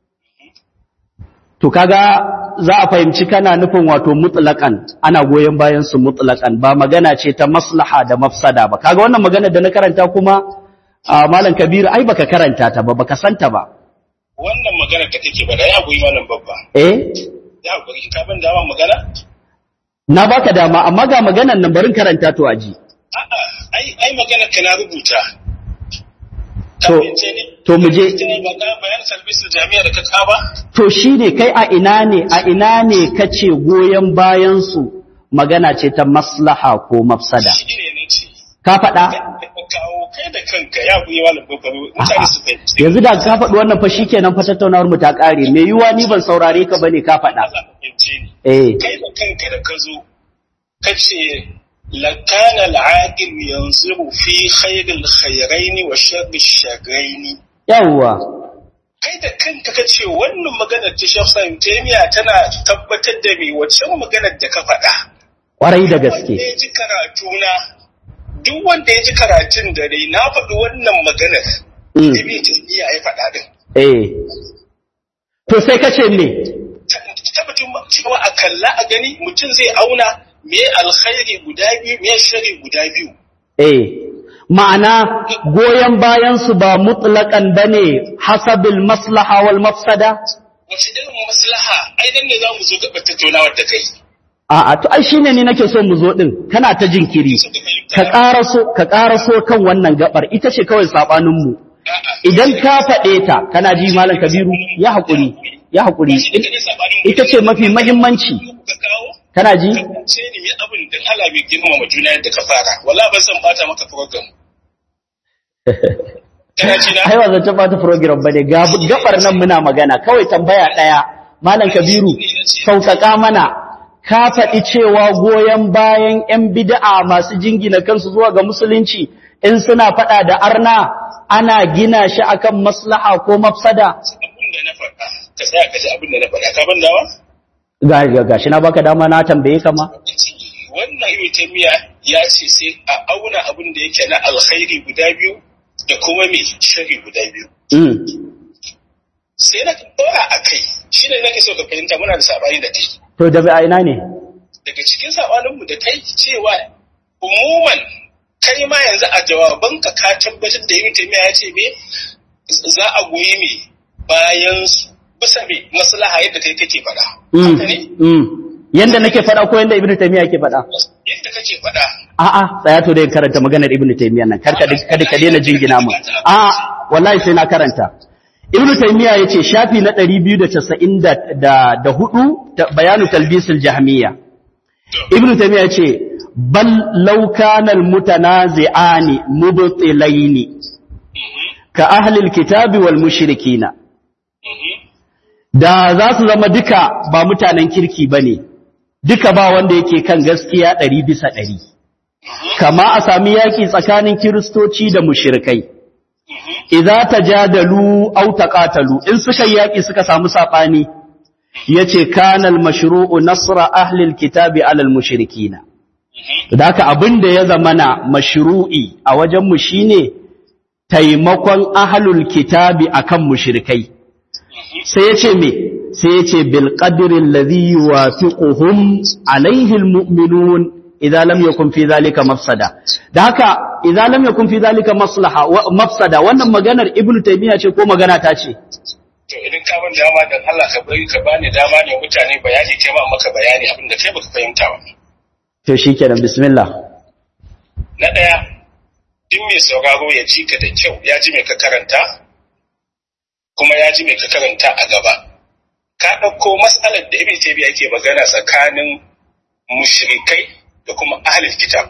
to kaga za a fahimci kana nufin wato mutlaƙan ana goyon bayansu mutlaƙan ba magana ce ta maslaha da mafsada ba kaga wannan magana da na karanta kuma a malam kabiru ai baka karanta ta ba baka santa ba wannan magana da kake bada ya goyi malam babba eh ya goyi ka ban dama magana na baka dama amma ga maganan nan barin karanta to aji a'a ai ai magana ka na rubuta To, to mu je. ba ka bayan salbisul jami'a da ka ka ba To shi ne kai a ina ne, a ina ne kace goyon bayansu magana ce ta maslaha ko mafsada. shi ne na ce Ka faɗa? ka kawo kai da kanka ya buyi malam kokaro mutane su fahimci Yanzu da ka faɗi wannan fa shikenan fa tattaunawar mu ta ƙare. Me yiwa ni ban saurare ka bane ka faɗa. Allah ka fahimce ni Eh, kai da kanka da ka zo ka ce lakana al'aqil yanzuru fi khairil khairaini wa sharri sharraini yawwa. kai da kanka ka ce wannan maganar ta Sheikh Sa'im Taymiya tana tabbatar da me waccan maganar da ka faɗa Ƙwarai da gaske. wanda ya ji karatuna duk wanda ya ji karatun da dai na faɗi wannan maganar Mm. Ibn Taymiya ya faɗa din Eh. To sai kace me? tabbatin cewa a kalla a gani mutum zai auna me alkhairi guda biyu me shari guda biyu Eh. Ma'ana goyon bayansu ba mutlaƙan bane hasabil maslaha wal mafsada? wace irin maslaha ai dan ne za mu zo gaba tattaunawar da kai A'a, to ai shine ni nake so mu zo din, kana ta jinkiri. suka fahimta Ka ƙaraso, ka ƙaraso kan wannan gabar, ita ce kawai saɓaninmu. A'a. Idan ka faɗe ta, kana ji Malam Kabiru, ya haƙuri, ya haƙuri. Shi ne kadai sabanin Ita ce mafi mahimmanci, ka kawo kana ji? ce ni me abin da hala bai girmama juna yadda ka fara wala ban san bata maka program kana ji na Ai, wa zance ba ta program ba ne, gabar nan muna magana, kawai tambaya ɗaya. Malam Kabiru, sauƙaƙa mana, ka faɗi cewa goyon bayan ‘yan bid'a masu jingina kansu zuwa ga musulunci in suna faɗa da arna ana gina shi akan maslaha ko mafsada? abin da na faɗa ka tsaya ka ji abin da na faɗa ka ban dawa Ga ga gashi na baka dama na tambaye ka ma. wannan ibn taymiya ya ce sai a auna abin da yake na alkhairi guda biyu da kuma mai shari guda biyu Mm. sai na dora a kai shi ne nake so ka fahimta muna da sabani da kai To da a ina ne? daga cikin sabaninmu da kai cewa umuman kai ma yanzu a jawabanka ka tabbatar da ibn taymiya ya ce me za a goyi me bayan su bisa me maslaha yadda kai kake faɗa Mm. haka ne Mm. Yanda nake faɗa ko yanda Ibn Taymiyyah yake faɗa? yadda kake faɗa A'a, tsaya to dai karanta maganar Ibn Taymiyyah nan. Kar ka kada ka daina jingina mu. A'a, wallahi sai na karanta. Ibn Taymiyyah yace shafi na 294 da da hudu ta bayanu talbisul jahmiyya. Ibn Taymiyyah yace bal law kana al mutanazi'ani mubtilaini ka ahli al kitabi wal mushrikina. Da za su zama duka ba mutanen kirki bane. Duka ba wanda yake kan gaskiya ɗari bisa ɗari. Kama a sami yaƙi tsakanin Kiristoci da mushirikai. Iza ta jadalu au taqatalu in suka yi yaƙi suka samu saɓani, ya ce kanal mashru'u nasra ahlil kitabi alal mushrikina. Da haka abin da ya zamana mashru'i a wajenmu shine taimakon ahlul kitabi akan mushrikai. sai ya ce me sai ya ce bilƙadirin lazi yuwafiquhum alaihi almu'minun idan lam yakun fi zalika mafsada da haka idan lam yakun fi zalika maslaha wa- mafsada wannan maganar ibnu taymiya ce ko magana ta ce to idan ka ban dama dan Allah ka bari ka bani dama ne mutane bayani kai ma maka bayani abin da kai baka fahimta ba to shikenan bismillah na daya duk mai sauraro ya ji ka da kyau ya ji mai ka karanta kuma ya ji mai ka karanta a gaba ka ɗauko matsalar da ibn taymiya yake magana tsakanin mushrikai da kuma ahlul kitab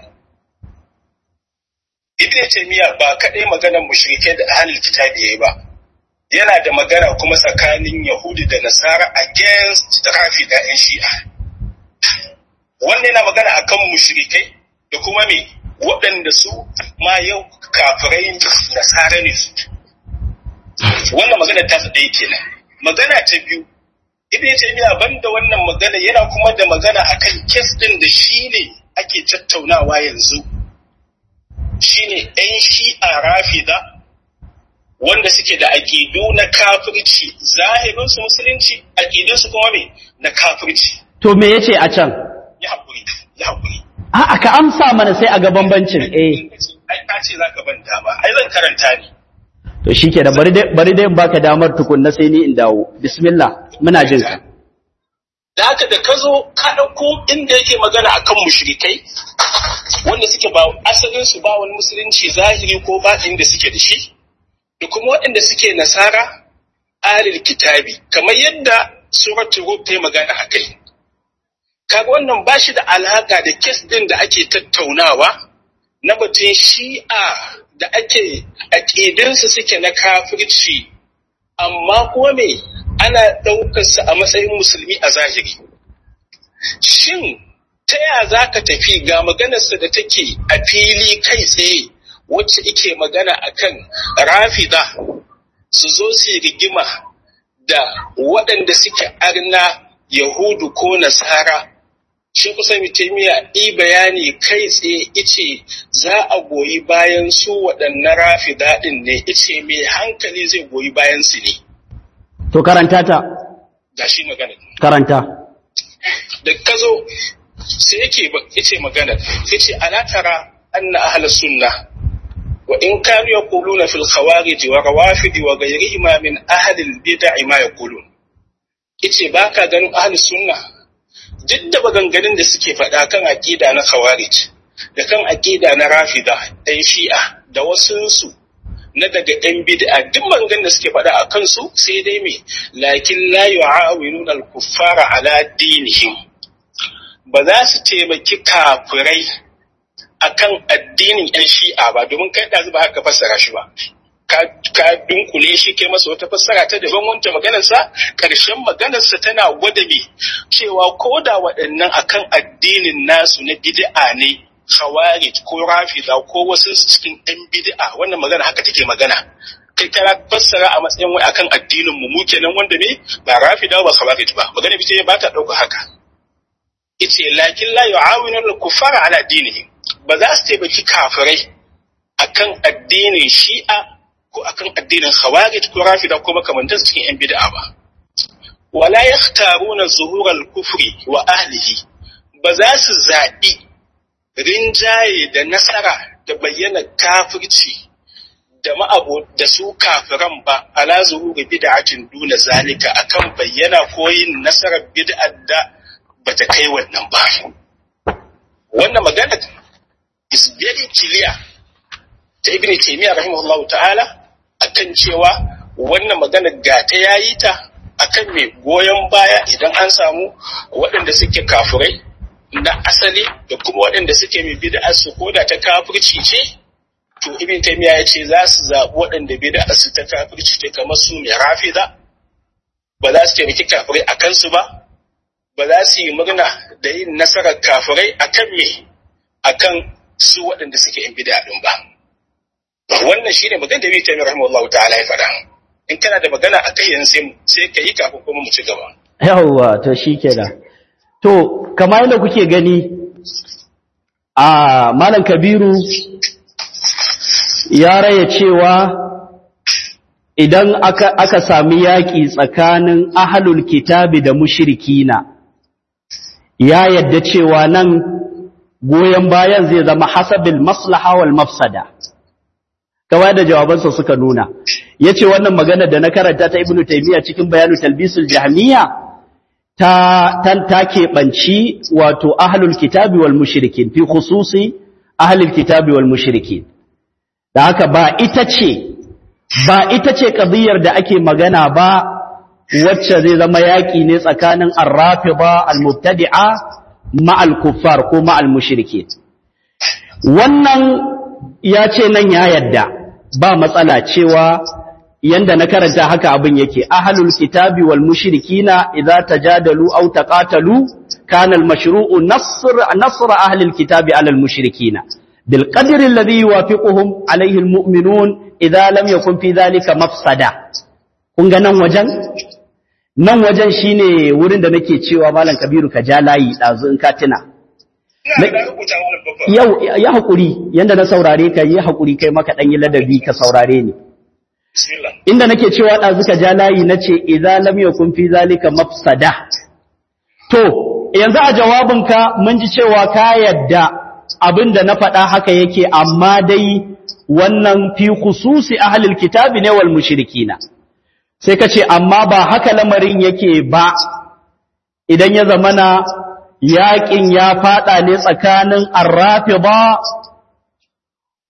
ibn taymiya ba kadai maganar mushrikai da ahlul kitab yayi ba yana da magana kuma tsakanin yahudi da nasara against rafi da yan shi'a wannan yana magana akan mushrikai da kuma me waɗanda su ma yau kafirai nasara ne su wannan magana ta su ɗaya kenan magana ta biyu ibn taymiya banda wannan magana yana kuma da magana akan kes din da shi ne ake tattaunawa yanzu shine ɗan shi'a rafida wanda suke da aƙidu na kafirci zahirinsu musulunci aƙidunsu kuma me na kafirci to me yace a can ya haƙuri ya haƙuri a'a ka amsa mana sai a ga bambancin eh ai ka ce zaka ban dama ai zan karanta ne to shikenan bari dai bari dai in baka damar tukunna sai ni in dawo bismillah muna jin ka da haka da ka zo ka ɗauko inda yake magana akan mushrikai wanda suke ba asalin su ba wani musulunci zahiri ko baɗin da suke da shi da kuma waɗanda suke nasara alil kitabi kamar yadda suratul rum ta yi magana a kai kaga wannan ba shi da alaka da kes din da ake tattaunawa na batun shi'a da ake aƙidinsu suke na kafirci amma kuma me ana ɗaukarsa a matsayin musulmi a zahiri shin ta ya za ka tafi ga maganarsa da take a fili kai tsaye wacce ike magana akan rafida su zo su rigima da waɗanda suke arna yahudu ko nasara shi kusa mitemiya i bayani kai tsaye ice za a goyi bayan su waɗannan rafida ɗin ne ice mai hankali zai goyi bayan su ne to karanta ta ga shi magana karanta da ka zo sai yake yace magana yace ala tara anna ahlus sunna wa in kanu yaquluna fil khawarij wa rawafid wa ghayrihima min ahli al bid'ah ma yaqulun yace baka ganin ahlus sunna duk da maganganun da suke faɗa kan aqida na khawarij da kan aqida na rafida ɗan shi'a da wasunsu na daga ‘yan bid'a duk maganganun da suke faɗa a kansu sai dai me lakin la yu'awinuna al-kuffara ala dinihim ba za su taimaki kafirai akan addinin ‘yan shi'a ba domin kai ɗazu ba haka fassara shi ba. Ka dunkule shi kai masa wata fassara ta daban wancan maganarsa, ƙarshen maganarsa tana gwada me cewa ko da waɗannan akan addinin nasu na bid'a ne, khawarij ko rafida ko wasu cikin ‘yan bid'a wannan magana haka take magana. Kai kana fassara a matsayin wai akan addinin mu mu kenan wanda ne ba rafida ba khawarij ba. Magana bice ba ta ɗauka haka. yace lakin la yu'awinu al-kuffara ala dinihim ba za su taimaki kafirai akan addinin shi'a ko akan addinin khawarij ko rafida ko makamantan cikin yan bid'a ba wala yakhtaruna zuhur al-kufri wa ahlihi ba za su zaɓi rinjaye da nasara da bayyana kafirci da ma'abu da su kafiran ba ala zuhuri bid'atin duna zalika akan bayyana ko yin nasarar bid'ar da bata kai wannan ba. Wannan magana is very clear ta Ibn Taymiyyah rahimahullahu ta'ala akan cewa wannan magana ga ta yayi ta akan mai goyon baya idan an samu waɗanda suke kafurai na asali da kuma waɗanda suke mai bid'a su koda ta kafirci ce to Ibn Taymiyyah ya ce za su zaɓi waɗanda bid'a su ta kafirci ce kamar su mai rafida ba za su taimaki kafirai a kansu ba ba za su yi murna da yin nasarar kafirai a kan me a kan su waɗanda suke yin bida ɗin ba. Wannan shi ne magana da Bita Rahimahullah ta'ala ya faɗa. In kana da magana a kai yanzu sai ka yi kafin kuma mu ci gaba. Yawwa to shi kenan. To, kamar yadda kuke gani a Malam Kabiru ya raya cewa idan aka, aka sami yaƙi tsakanin ahalul kitabi da mushrikina ya yadda cewa nan goyon bayan zai zama hasabil maslaha wal mafsada kawai da jawabansa suka nuna yace wannan magana da na karanta ta ibnu taymiya cikin bayanu talbisul jahmiya ta tan take banci wato ahlul kitabi wal mushrikin fi khususi ahlul kitabi wal mushrikin da haka ba ita ce ba ita ce qadiyar da ake magana ba wacce zai zama yaƙi ne tsakanin arrafida almubtadi'a ma'al kuffar ko ma'al mushrike wannan ya ce nan ya yadda ba matsala cewa yanda na karanta haka abin yake ahlul kitabi wal mushrikina idza tajadalu aw taqatalu kana al mashru'u nasr nasr ahli al kitabi ala al mushrikina bil qadri alladhi yuwafiquhum alayhi al mu'minun idza lam yakun fi dhalika mafsada kun ga nan wajen nan wajen shine wurin da nake cewa malam kabiru ka ja layi dazu in ka tuna yau ya hakuri yanda na saurare ka yi hakuri kai maka dan yi ladabi ka saurare ni inda nake cewa dazu ka ja layi nace idza lam yakun fi zalika mafsada to yanzu a jawabinka mun ji cewa ka yadda abinda na faɗa haka yake amma dai wannan fi khususi ahlul kitabi ne wal mushrikina sai ka ce amma ba haka lamarin yake ba idan ya zamana yaƙin ya faɗa ne tsakanin arrafida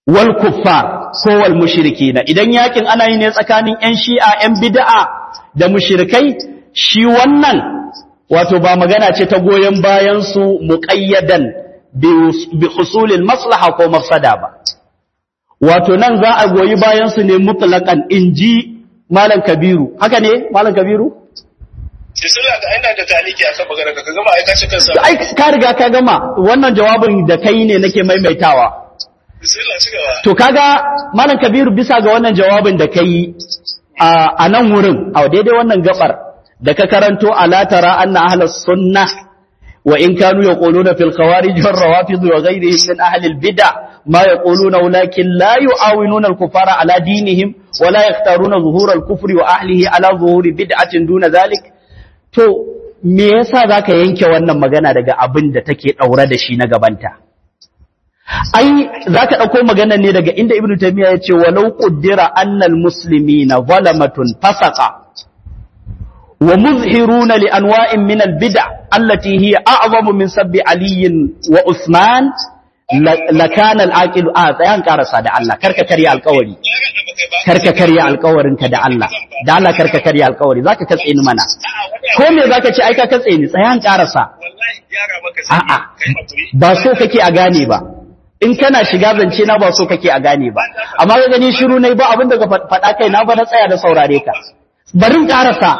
wal kuffar ko wal mushrikina idan yakin ana yi ne tsakanin yan shi'a yan bid'a da mushrikai shi wannan wato ba magana ce ta goyen bayan su muqayyadan bi husulil maslaha ko mafsada ba wato nan za a goyi bayan su ne mutlaqan inji malam kabiru haka ne malam kabiru Bismillah ga ina da taliki akan magana ka gama ai ka ci kansa. ai ka riga ka gama wannan jawabin da kai ne nake maimaitawa Bismillah ci gaba. to kaga malam kabiru bisa ga wannan jawabin da kai a nan wurin a daidai wannan gabar da ka karanto ala tara anna ahlus sunnah wa in kanu yaquluna fil khawarij wal rawafid wa ghayrihim min ahli al bid'ah ma yaquluna walakin la yu'awinuna al kufara ala dinihim wa la yaqtaruna zuhur al kufri wa ahlihi ala zuhuri bid'atin duna dhalik to me yasa zaka yanke wannan magana daga abin da take daure da shi na gabanta ai zaka dauko magana ne daga inda ibnu taymiya yace walau qaddara annal muslimina zalamatun fasaqa wa muzhiruna li anwa'in min al bid'a allati hiya a'zamu min sabbi ali wa usman lakana al aqil a tsayan karasa da Allah karka karya alƙawari karka karya alƙawarinka da Allah da Allah karka karya alƙawari zaka katse ni mana ko me zaka ce ai ka katse ni tsayan karasa a'a ba so kake a gane ba in kana shiga zance na ba so kake a gane ba amma ga gani shiru nai ba abin da ka faɗa kai na ba na tsaya da saurare ka barin karasa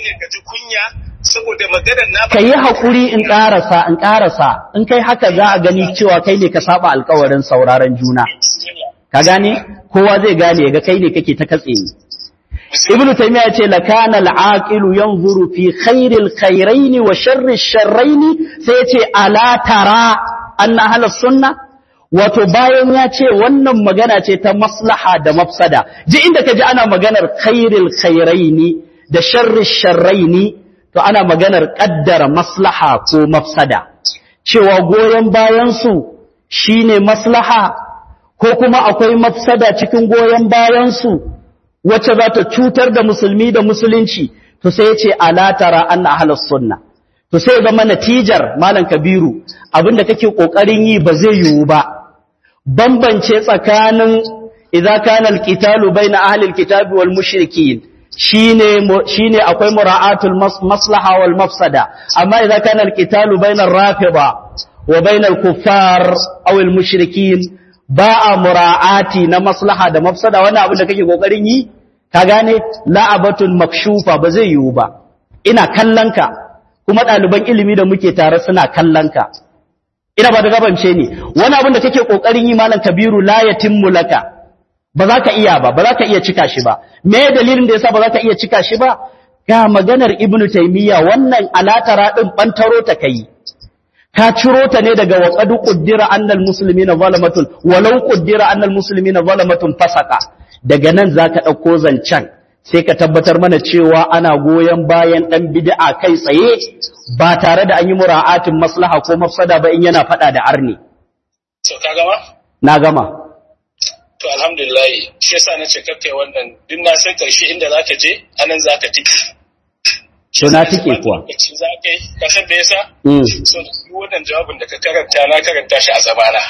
ka yi haƙuri in karasa in karasa in kai haka za a gani cewa kai ne ka saba alkawarin sauraron juna ka gane kowa zai gane ga kai ne kake ta katse ni ibnu taymiya yace lakana al-aqilu yanzuru fi khairil khairaini wa sharri sharraini sai yace ala tara anna ahlus sunna wato bayan ya ce wannan magana ce ta maslaha da mafsada ji inda kaji ana maganar khairil khairaini da sharri sharraini to ana maganar kaddara maslaha ko mafsada cewa goyen bayan su shine maslaha ko kuma akwai mafsada cikin goyen bayan su wacce za ta cutar da musulmi da musulunci to sai ya ce alatara anna ahlus sunna to sai ya zama natijar malam kabiru abinda kake kokarin yi ba zai yiwu ba bambance tsakanin idza kana alqitalu baina ahli alkitabi wal mushrikin shine shine akwai mura'atul maslaha wal mafsada amma idza kana alqitalu baina ar-rafida wa baina al-kuffar aw al-mushrikin ba a mura'ati na maslaha da mafsada wannan abin da kake kokarin yi ka gane la'abatun makshufa ba zai yiwu ba ina kallonka kuma ɗaliban ilimi da muke tare suna kallonka ina ba da gabance ne wani abin da kake kokarin yi malam kabiru la yatimmu laka ba za ka iya ba ba za ka iya cika shi ba me dalilin da yasa ba za ka iya cika shi ba ga maganar ibnu taymiya wannan alatara din bantaro ta kai ka ciro ta ne daga waƙadu ƙuddira annal musulmi na zalamatun walau ƙuddira annal musulmi na zalamatun fasaka daga nan za ka ɗauko zancen sai ka tabbatar mana cewa ana goyon bayan ɗan bid'a kai tsaye ba tare da an yi mura'atin maslaha ko mafsada ba in yana faɗa da arni. So ka gama? Na gama. To alhamdulillah shi yasa na ce kakkai wannan duk na san karshe inda zaka je anan zaka tiki. To na tike kuwa. Za ka yi, ka san da yasa? So, duk wannan jawabin da ka karanta na karanta shi a zamana.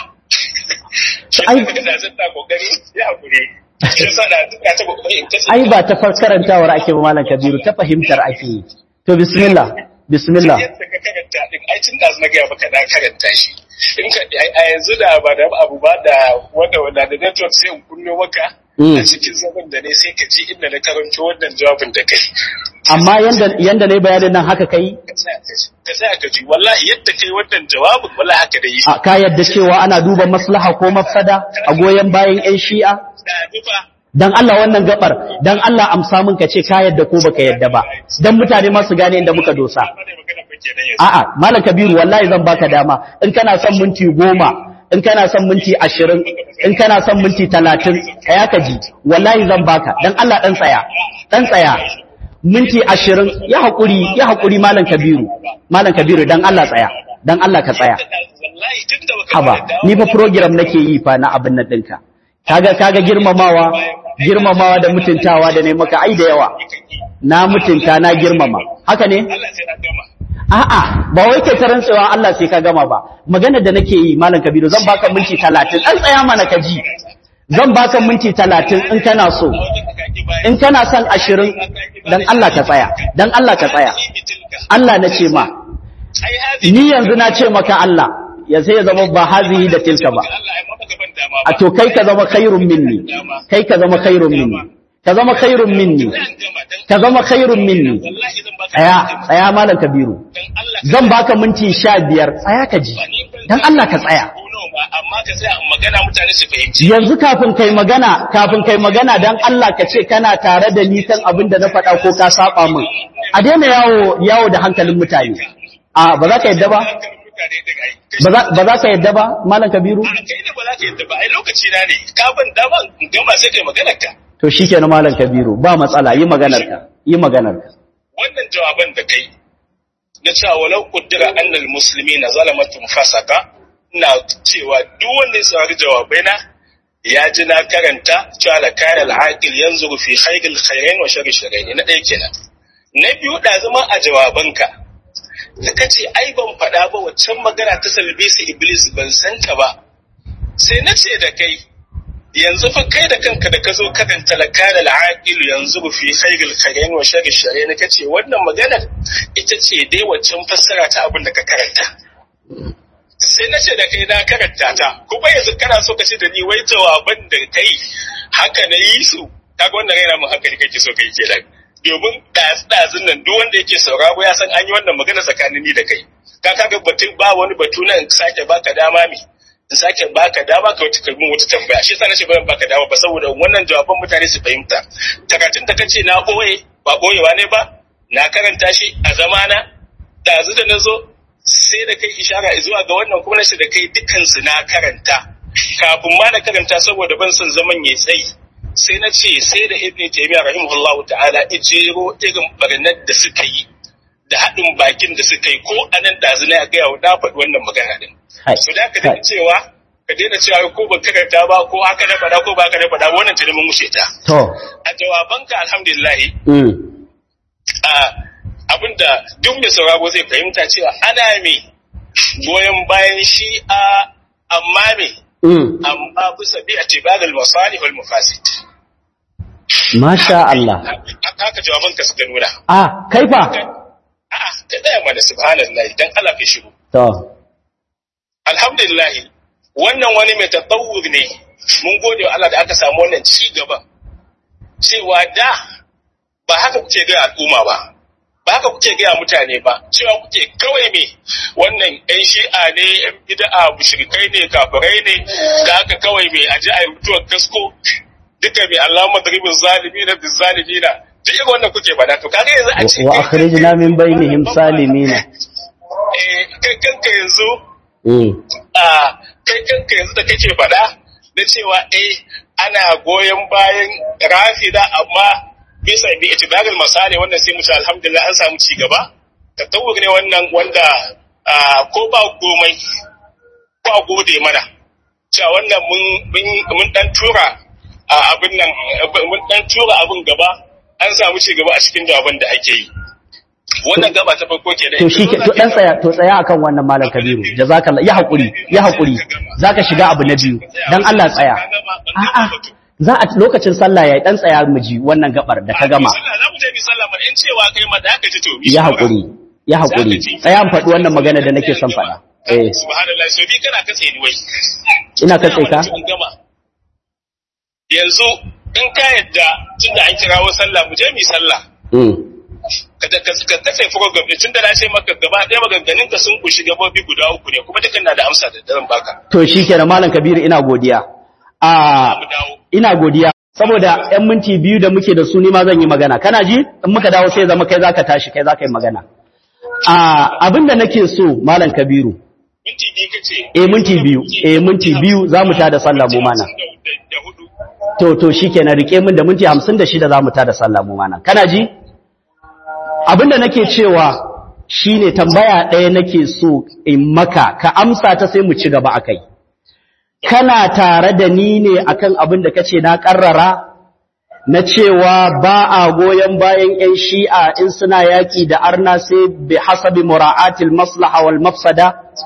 Shi Ai- ka da zan ta kokari ya hakuri. Shi yasa na duka ta kokari in kace. Ai ba ta far karantawar ake ba malam Kabiru ta fahimtar ake yi. To bismillah bismillah. Yadda ka karanta din ai tun da na gaya maka na karanta shi. In ka a yanzu da ba da abu ba da wanda wanda da network sai in kunno maka. Mm. A cikin zaman da ne sai ka ji inda na karanto wannan jawabin da kai. Amma yanda yanda nayi bayanin nan haka kai Ka tsaya ka ji. Ka tsaya ka ji wallahi yadda kai wannan jawabin wallahi haka da yi. a ka yadda cewa ana duba maslaha ko mafsada a goyen bayan 'yan shi'a Da nufa dan Allah wannan gabar dan Allah amsa min ka ce ka yadda ko baka yadda ba dan mutane ma su gane inda muka dosa ba da magana ba kenan yanzu. a'a malam kabiru wallahi zan baka dama in kana son minti goma in kana son minti ashirin in kana son minti talatin tsaya ka ji wallahi zan baka dan Allah dan tsaya dan tsaya minti ashirin ya haƙuri ya haƙuri malam kabiru malam kabiru dan Allah tsaya dan Allah ka tsaya Wallahi tun da baka haba fara dawo- ni fa program nake yi fa na abin nan ɗinka kaga kaga girmamawa girmamawa da mutuntawa da ne maka ai da yawa na mutunta na girmama haka ne Allah sai na gama. a'a ba wai kai ta rantsewa Allah sai ka gama ba magana da nake yi malam kabiru zan baka minti 30 dan tsaya mana ka ji zan baka minti talatin in kana so in kana son ashirin dan Allah ka tsaya dan Allah ka tsaya Allah na ce ma ni yanzu na ce maka Allah ya sai ya zama ba hazihi da tilka ba a to kai ka zama khairun minni kai ka zama khairun minni ka zama khairun minni ka zama khairun minni tsaya tsaya malam kabiru zan baka minti sha biyar tsaya ka ji dan Allah ka tsaya amma ka tsaya magana mutane su fahimci yanzu kafin kai magana kafin kai magana dan Allah ka ce kana tare da ni kan abin da na faɗa ko ka saba min a daina yawo yawo da hankalin mutane a ba za ka yadda ba ba za ka yadda ba malam kabiru kai da ba za ka yadda ba ai lokaci na ne ka ban dama in gama sai kai maganar ka to shikenan malam kabiru ba matsala yi maganar ka yi maganar ka wannan jawaban da kai na cewa walau kuddira annal muslimina zalamatun fasaka ina cewa duk wanda ya saurari jawabai na ya ji na karanta cewa la kana al-aqil yanzuru fi khayril khayrain wa sharri sharrain na ɗaya kenan na biyu da zama a jawabanka da kace ai ban faɗa ba waccan magana ta salbisi iblis ban san ta ba sai na ce da kai yanzu fa kai da kanka da ka zo karanta la kana al-aqil yanzuru fi khayril khayrain wa sharri sharrain kace wannan maganar ita ce dai waccan fassara ta abin da ka karanta sai na ce da kai na karanta ta kuma yanzu kana so ka ce da ni wai jawaban da kai haka na yi su kaga wannan raina mun hankali kake so kai kenan domin ɗazun nan duk wanda yake sauraro ya san an yi wannan magana tsakanin ni da kai ka kaga batun ba wani batu na in sake baka dama mi in sake baka dama ka wata kalmin wata tambaya shi yasa na ce ba baka dama ba saboda wannan jawaban mutane su fahimta karatun da kace na boye ba boyewa ne ba na karanta shi a zamana ɗazu da na zo sai da kai ishara zuwa ga wannan kuma nace da kai dukansu na karanta kafin ma na karanta saboda ban son zaman ya tsayi sai na ce sai da ibn taymiyyah rahimahullah ta'ala ijero irin barnar da suka yi da haɗin bakin da suka yi ko anan da zina ya gaya na faɗi wannan magana din so da ka daina cewa ka daina cewa ko ban karanta ba ko haka na faɗa ko ba haka na faɗa wannan ta mun wuce ta to a jawabanka alhamdulillah a abinda duk mai sauraro zai fahimta cewa ana me goyon bayan shi a amma me amma bisa bi a tibadal masalih wal mafasid Masha Allah. Haka jawaban ka suka nuna. A, kai fa? A'a, ka tsaya mana subhanallah dan Allah ka shigo. To. Alhamdulillah, wannan wani mai tatawur ne. Mun gode wa Allah da aka samu wannan ci gaba. Cewa da ba haka kuke ga al'umma ba. ba haka kuke gaya mutane ba cewa kuke kawai me wannan yan shi'a ne yan bid'a mushrikai ne kafirai ne da haka kawai me aji a mutuwar kasko duka me Allah madribin zalimi na bizalimi na duk irin wannan kuke bada to kaga yanzu a ce wa akhrijna min bainihim salimina eh kai kanka yanzu a kai kanka yanzu da kake fada na cewa eh ana goyon bayan rafida amma bisa bi itibarul masali wannan sai mu ce alhamdulillah an samu ci gaba tatawur ne wannan wanda ko ba komai ko a gode mana cewa wannan mun mun dan tura abin nan mun dan tura abin gaba an samu ci gaba a cikin jawaban da ake yi wannan gaba ta farko ke da to shi to dan tsaya to tsaya akan wannan malam kabiru jazakallah ya hakuri ya hakuri zaka shiga abu na biyu dan Allah tsaya a'a za a lokacin sallah yayi dan tsaya mu ji wannan gabar da ka gama za mu je bi sallah mana in cewa kai ma da aka ji to ya hakuri ya hakuri tsaya an faɗi wannan magana da nake son faɗa eh subhanallah so bi kana katse ni wai ina katse ka yanzu in ka yadda tunda an kirawo sallah mu je mi sallah ka katse program ɗin tun da na ce maka gaba ɗaya maganganun ka sun kushi gabobi guda uku ne kuma dukkan na da amsa da daren baka to shikenan malam kabiru ina godiya a ina godiya saboda yan minti biyu da muke da su ni ma zan yi magana kana ji in muka dawo sai zama kai zaka tashi kai zaka yi magana a abinda nake so malam kabiru minti biyu kace eh minti biyu eh minti biyu zamu tada sallah mu mana to to shikenan rike min da minti 56 zamu tada sallah mu mana kana ji abinda nake cewa shine tambaya ɗaya nake so in maka ka amsa ta sai mu ci gaba akai kana tare da ni ne akan abin da kace na karrara na cewa ba a goyon bayan ƴan shi'a in suna yaki da arna sai bi hasabi mura'atil maslaha wal mafsada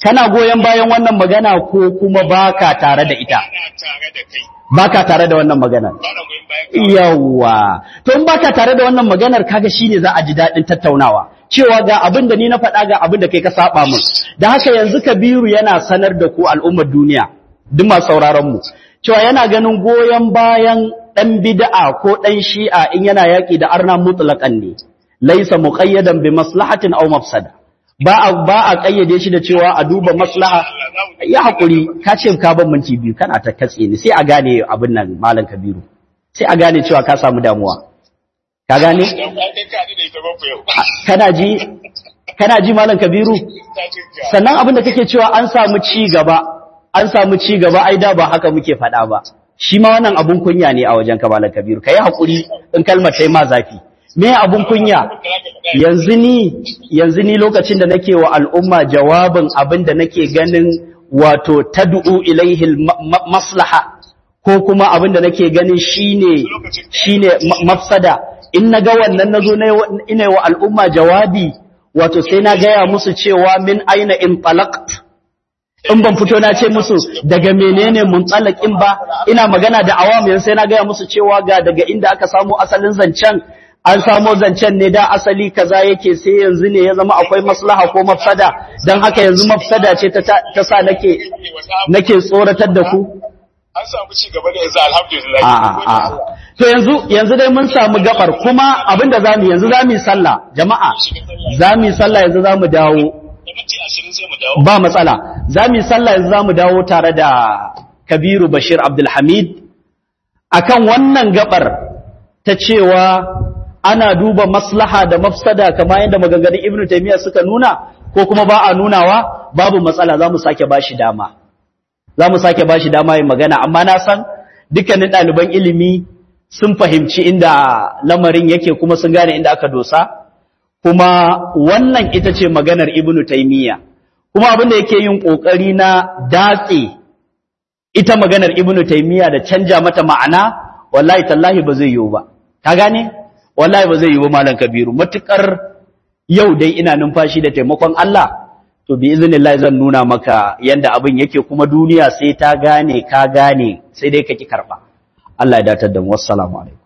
kana goyon bayan wannan magana ko kuma baka tare da ita Ana tare da kai. baka tare da wannan magana Ba na goyon bayan ka. yawa to in baka tare da wannan maganar kaga shine za a ji dadin tattaunawa cewa ga abin da ni na faɗa ga abin da kai ka saba mun da haka yanzu Kabiru yana sanar da ku al'ummar duniya duk masu sauraron mu cewa yana ganin goyon bayan dan bid'a ko dan shi'a in yana yaki da arna mutlaqan ne laysa muqayyadan bi maslahatin aw mafsada ba a ba a kayyade shi da cewa a duba maslaha ya hakuri ka ce ka ban minti biyu kana ta katse ni sai a gane abin nan malam Kabiru sai a gane cewa ka samu damuwa ka gane Dan ba kai ka da ita ba ku yau. kana ji kana ji malam kabiru Ta jinka. sannan abin da kake cewa an samu ci gaba an samu ci gaba ai da ba haka muke faɗa ba shi ma wannan abun kunya ne a wajen ka malam kabiru kai hakuri in kalmar tai ma zafi me abun kunya yanzu ni yanzu ni lokacin da nake wa al'umma jawabin abin da nake ganin wato tad'u ilaihi ma- ma- maslaha ko kuma abin da nake ganin shine shine ma- mafsada in naga wannan nazo na yi- ina wa al'umma jawabi wato sai na gaya musu cewa min aina in talaqt in ban fito na ce musu daga menene muntsalakin ba ina magana da awam yanzu sai na gaya musu cewa ga daga inda aka samu asalin zancen an samo zancen ne da asali kaza yake sai yanzu ne ya zama akwai maslaha ko mafsada dan haka yanzu mafsada ce ta ta sa nake nake tsoratar da ku An samu ci gaba da yanzu alhamdulillah. a'a a'a to yanzu yanzu dai mun samu gabar kuma abinda zamu yanzu zamu yi sallah jama'a zamu yi sallah yanzu zamu dawo Da minti ashirin sai mu dawo. ba matsala za mu yi sallah yanzu za mu dawo tare da kabiru bashir abdulhamid akan wannan gabar ta cewa ana duba maslaha da mafsada kamar yadda maganganun ibnu taymiya suka nuna ko kuma ba a nunawa babu matsala za mu sake bashi dama za mu sake bashi dama yin magana amma na san dukkanin ɗaliban ilimi sun fahimci inda lamarin yake kuma sun gane inda aka dosa kuma wannan ita ce maganar ibnu taymiya kuma abin da yake yin kokari na datse ita maganar ibnu taymiya da canja mata ma'ana wallahi tallahi ba zai yiwu ba ka gane wallahi ba zai yiwu malam kabiru matukar yau dai ina numfashi da taimakon Allah to bi iznillahi zan nuna maka yanda abin yake kuma duniya sai ta gane ka gane sai dai ka ki karba Allah ya datar da mu wassalamu alaikum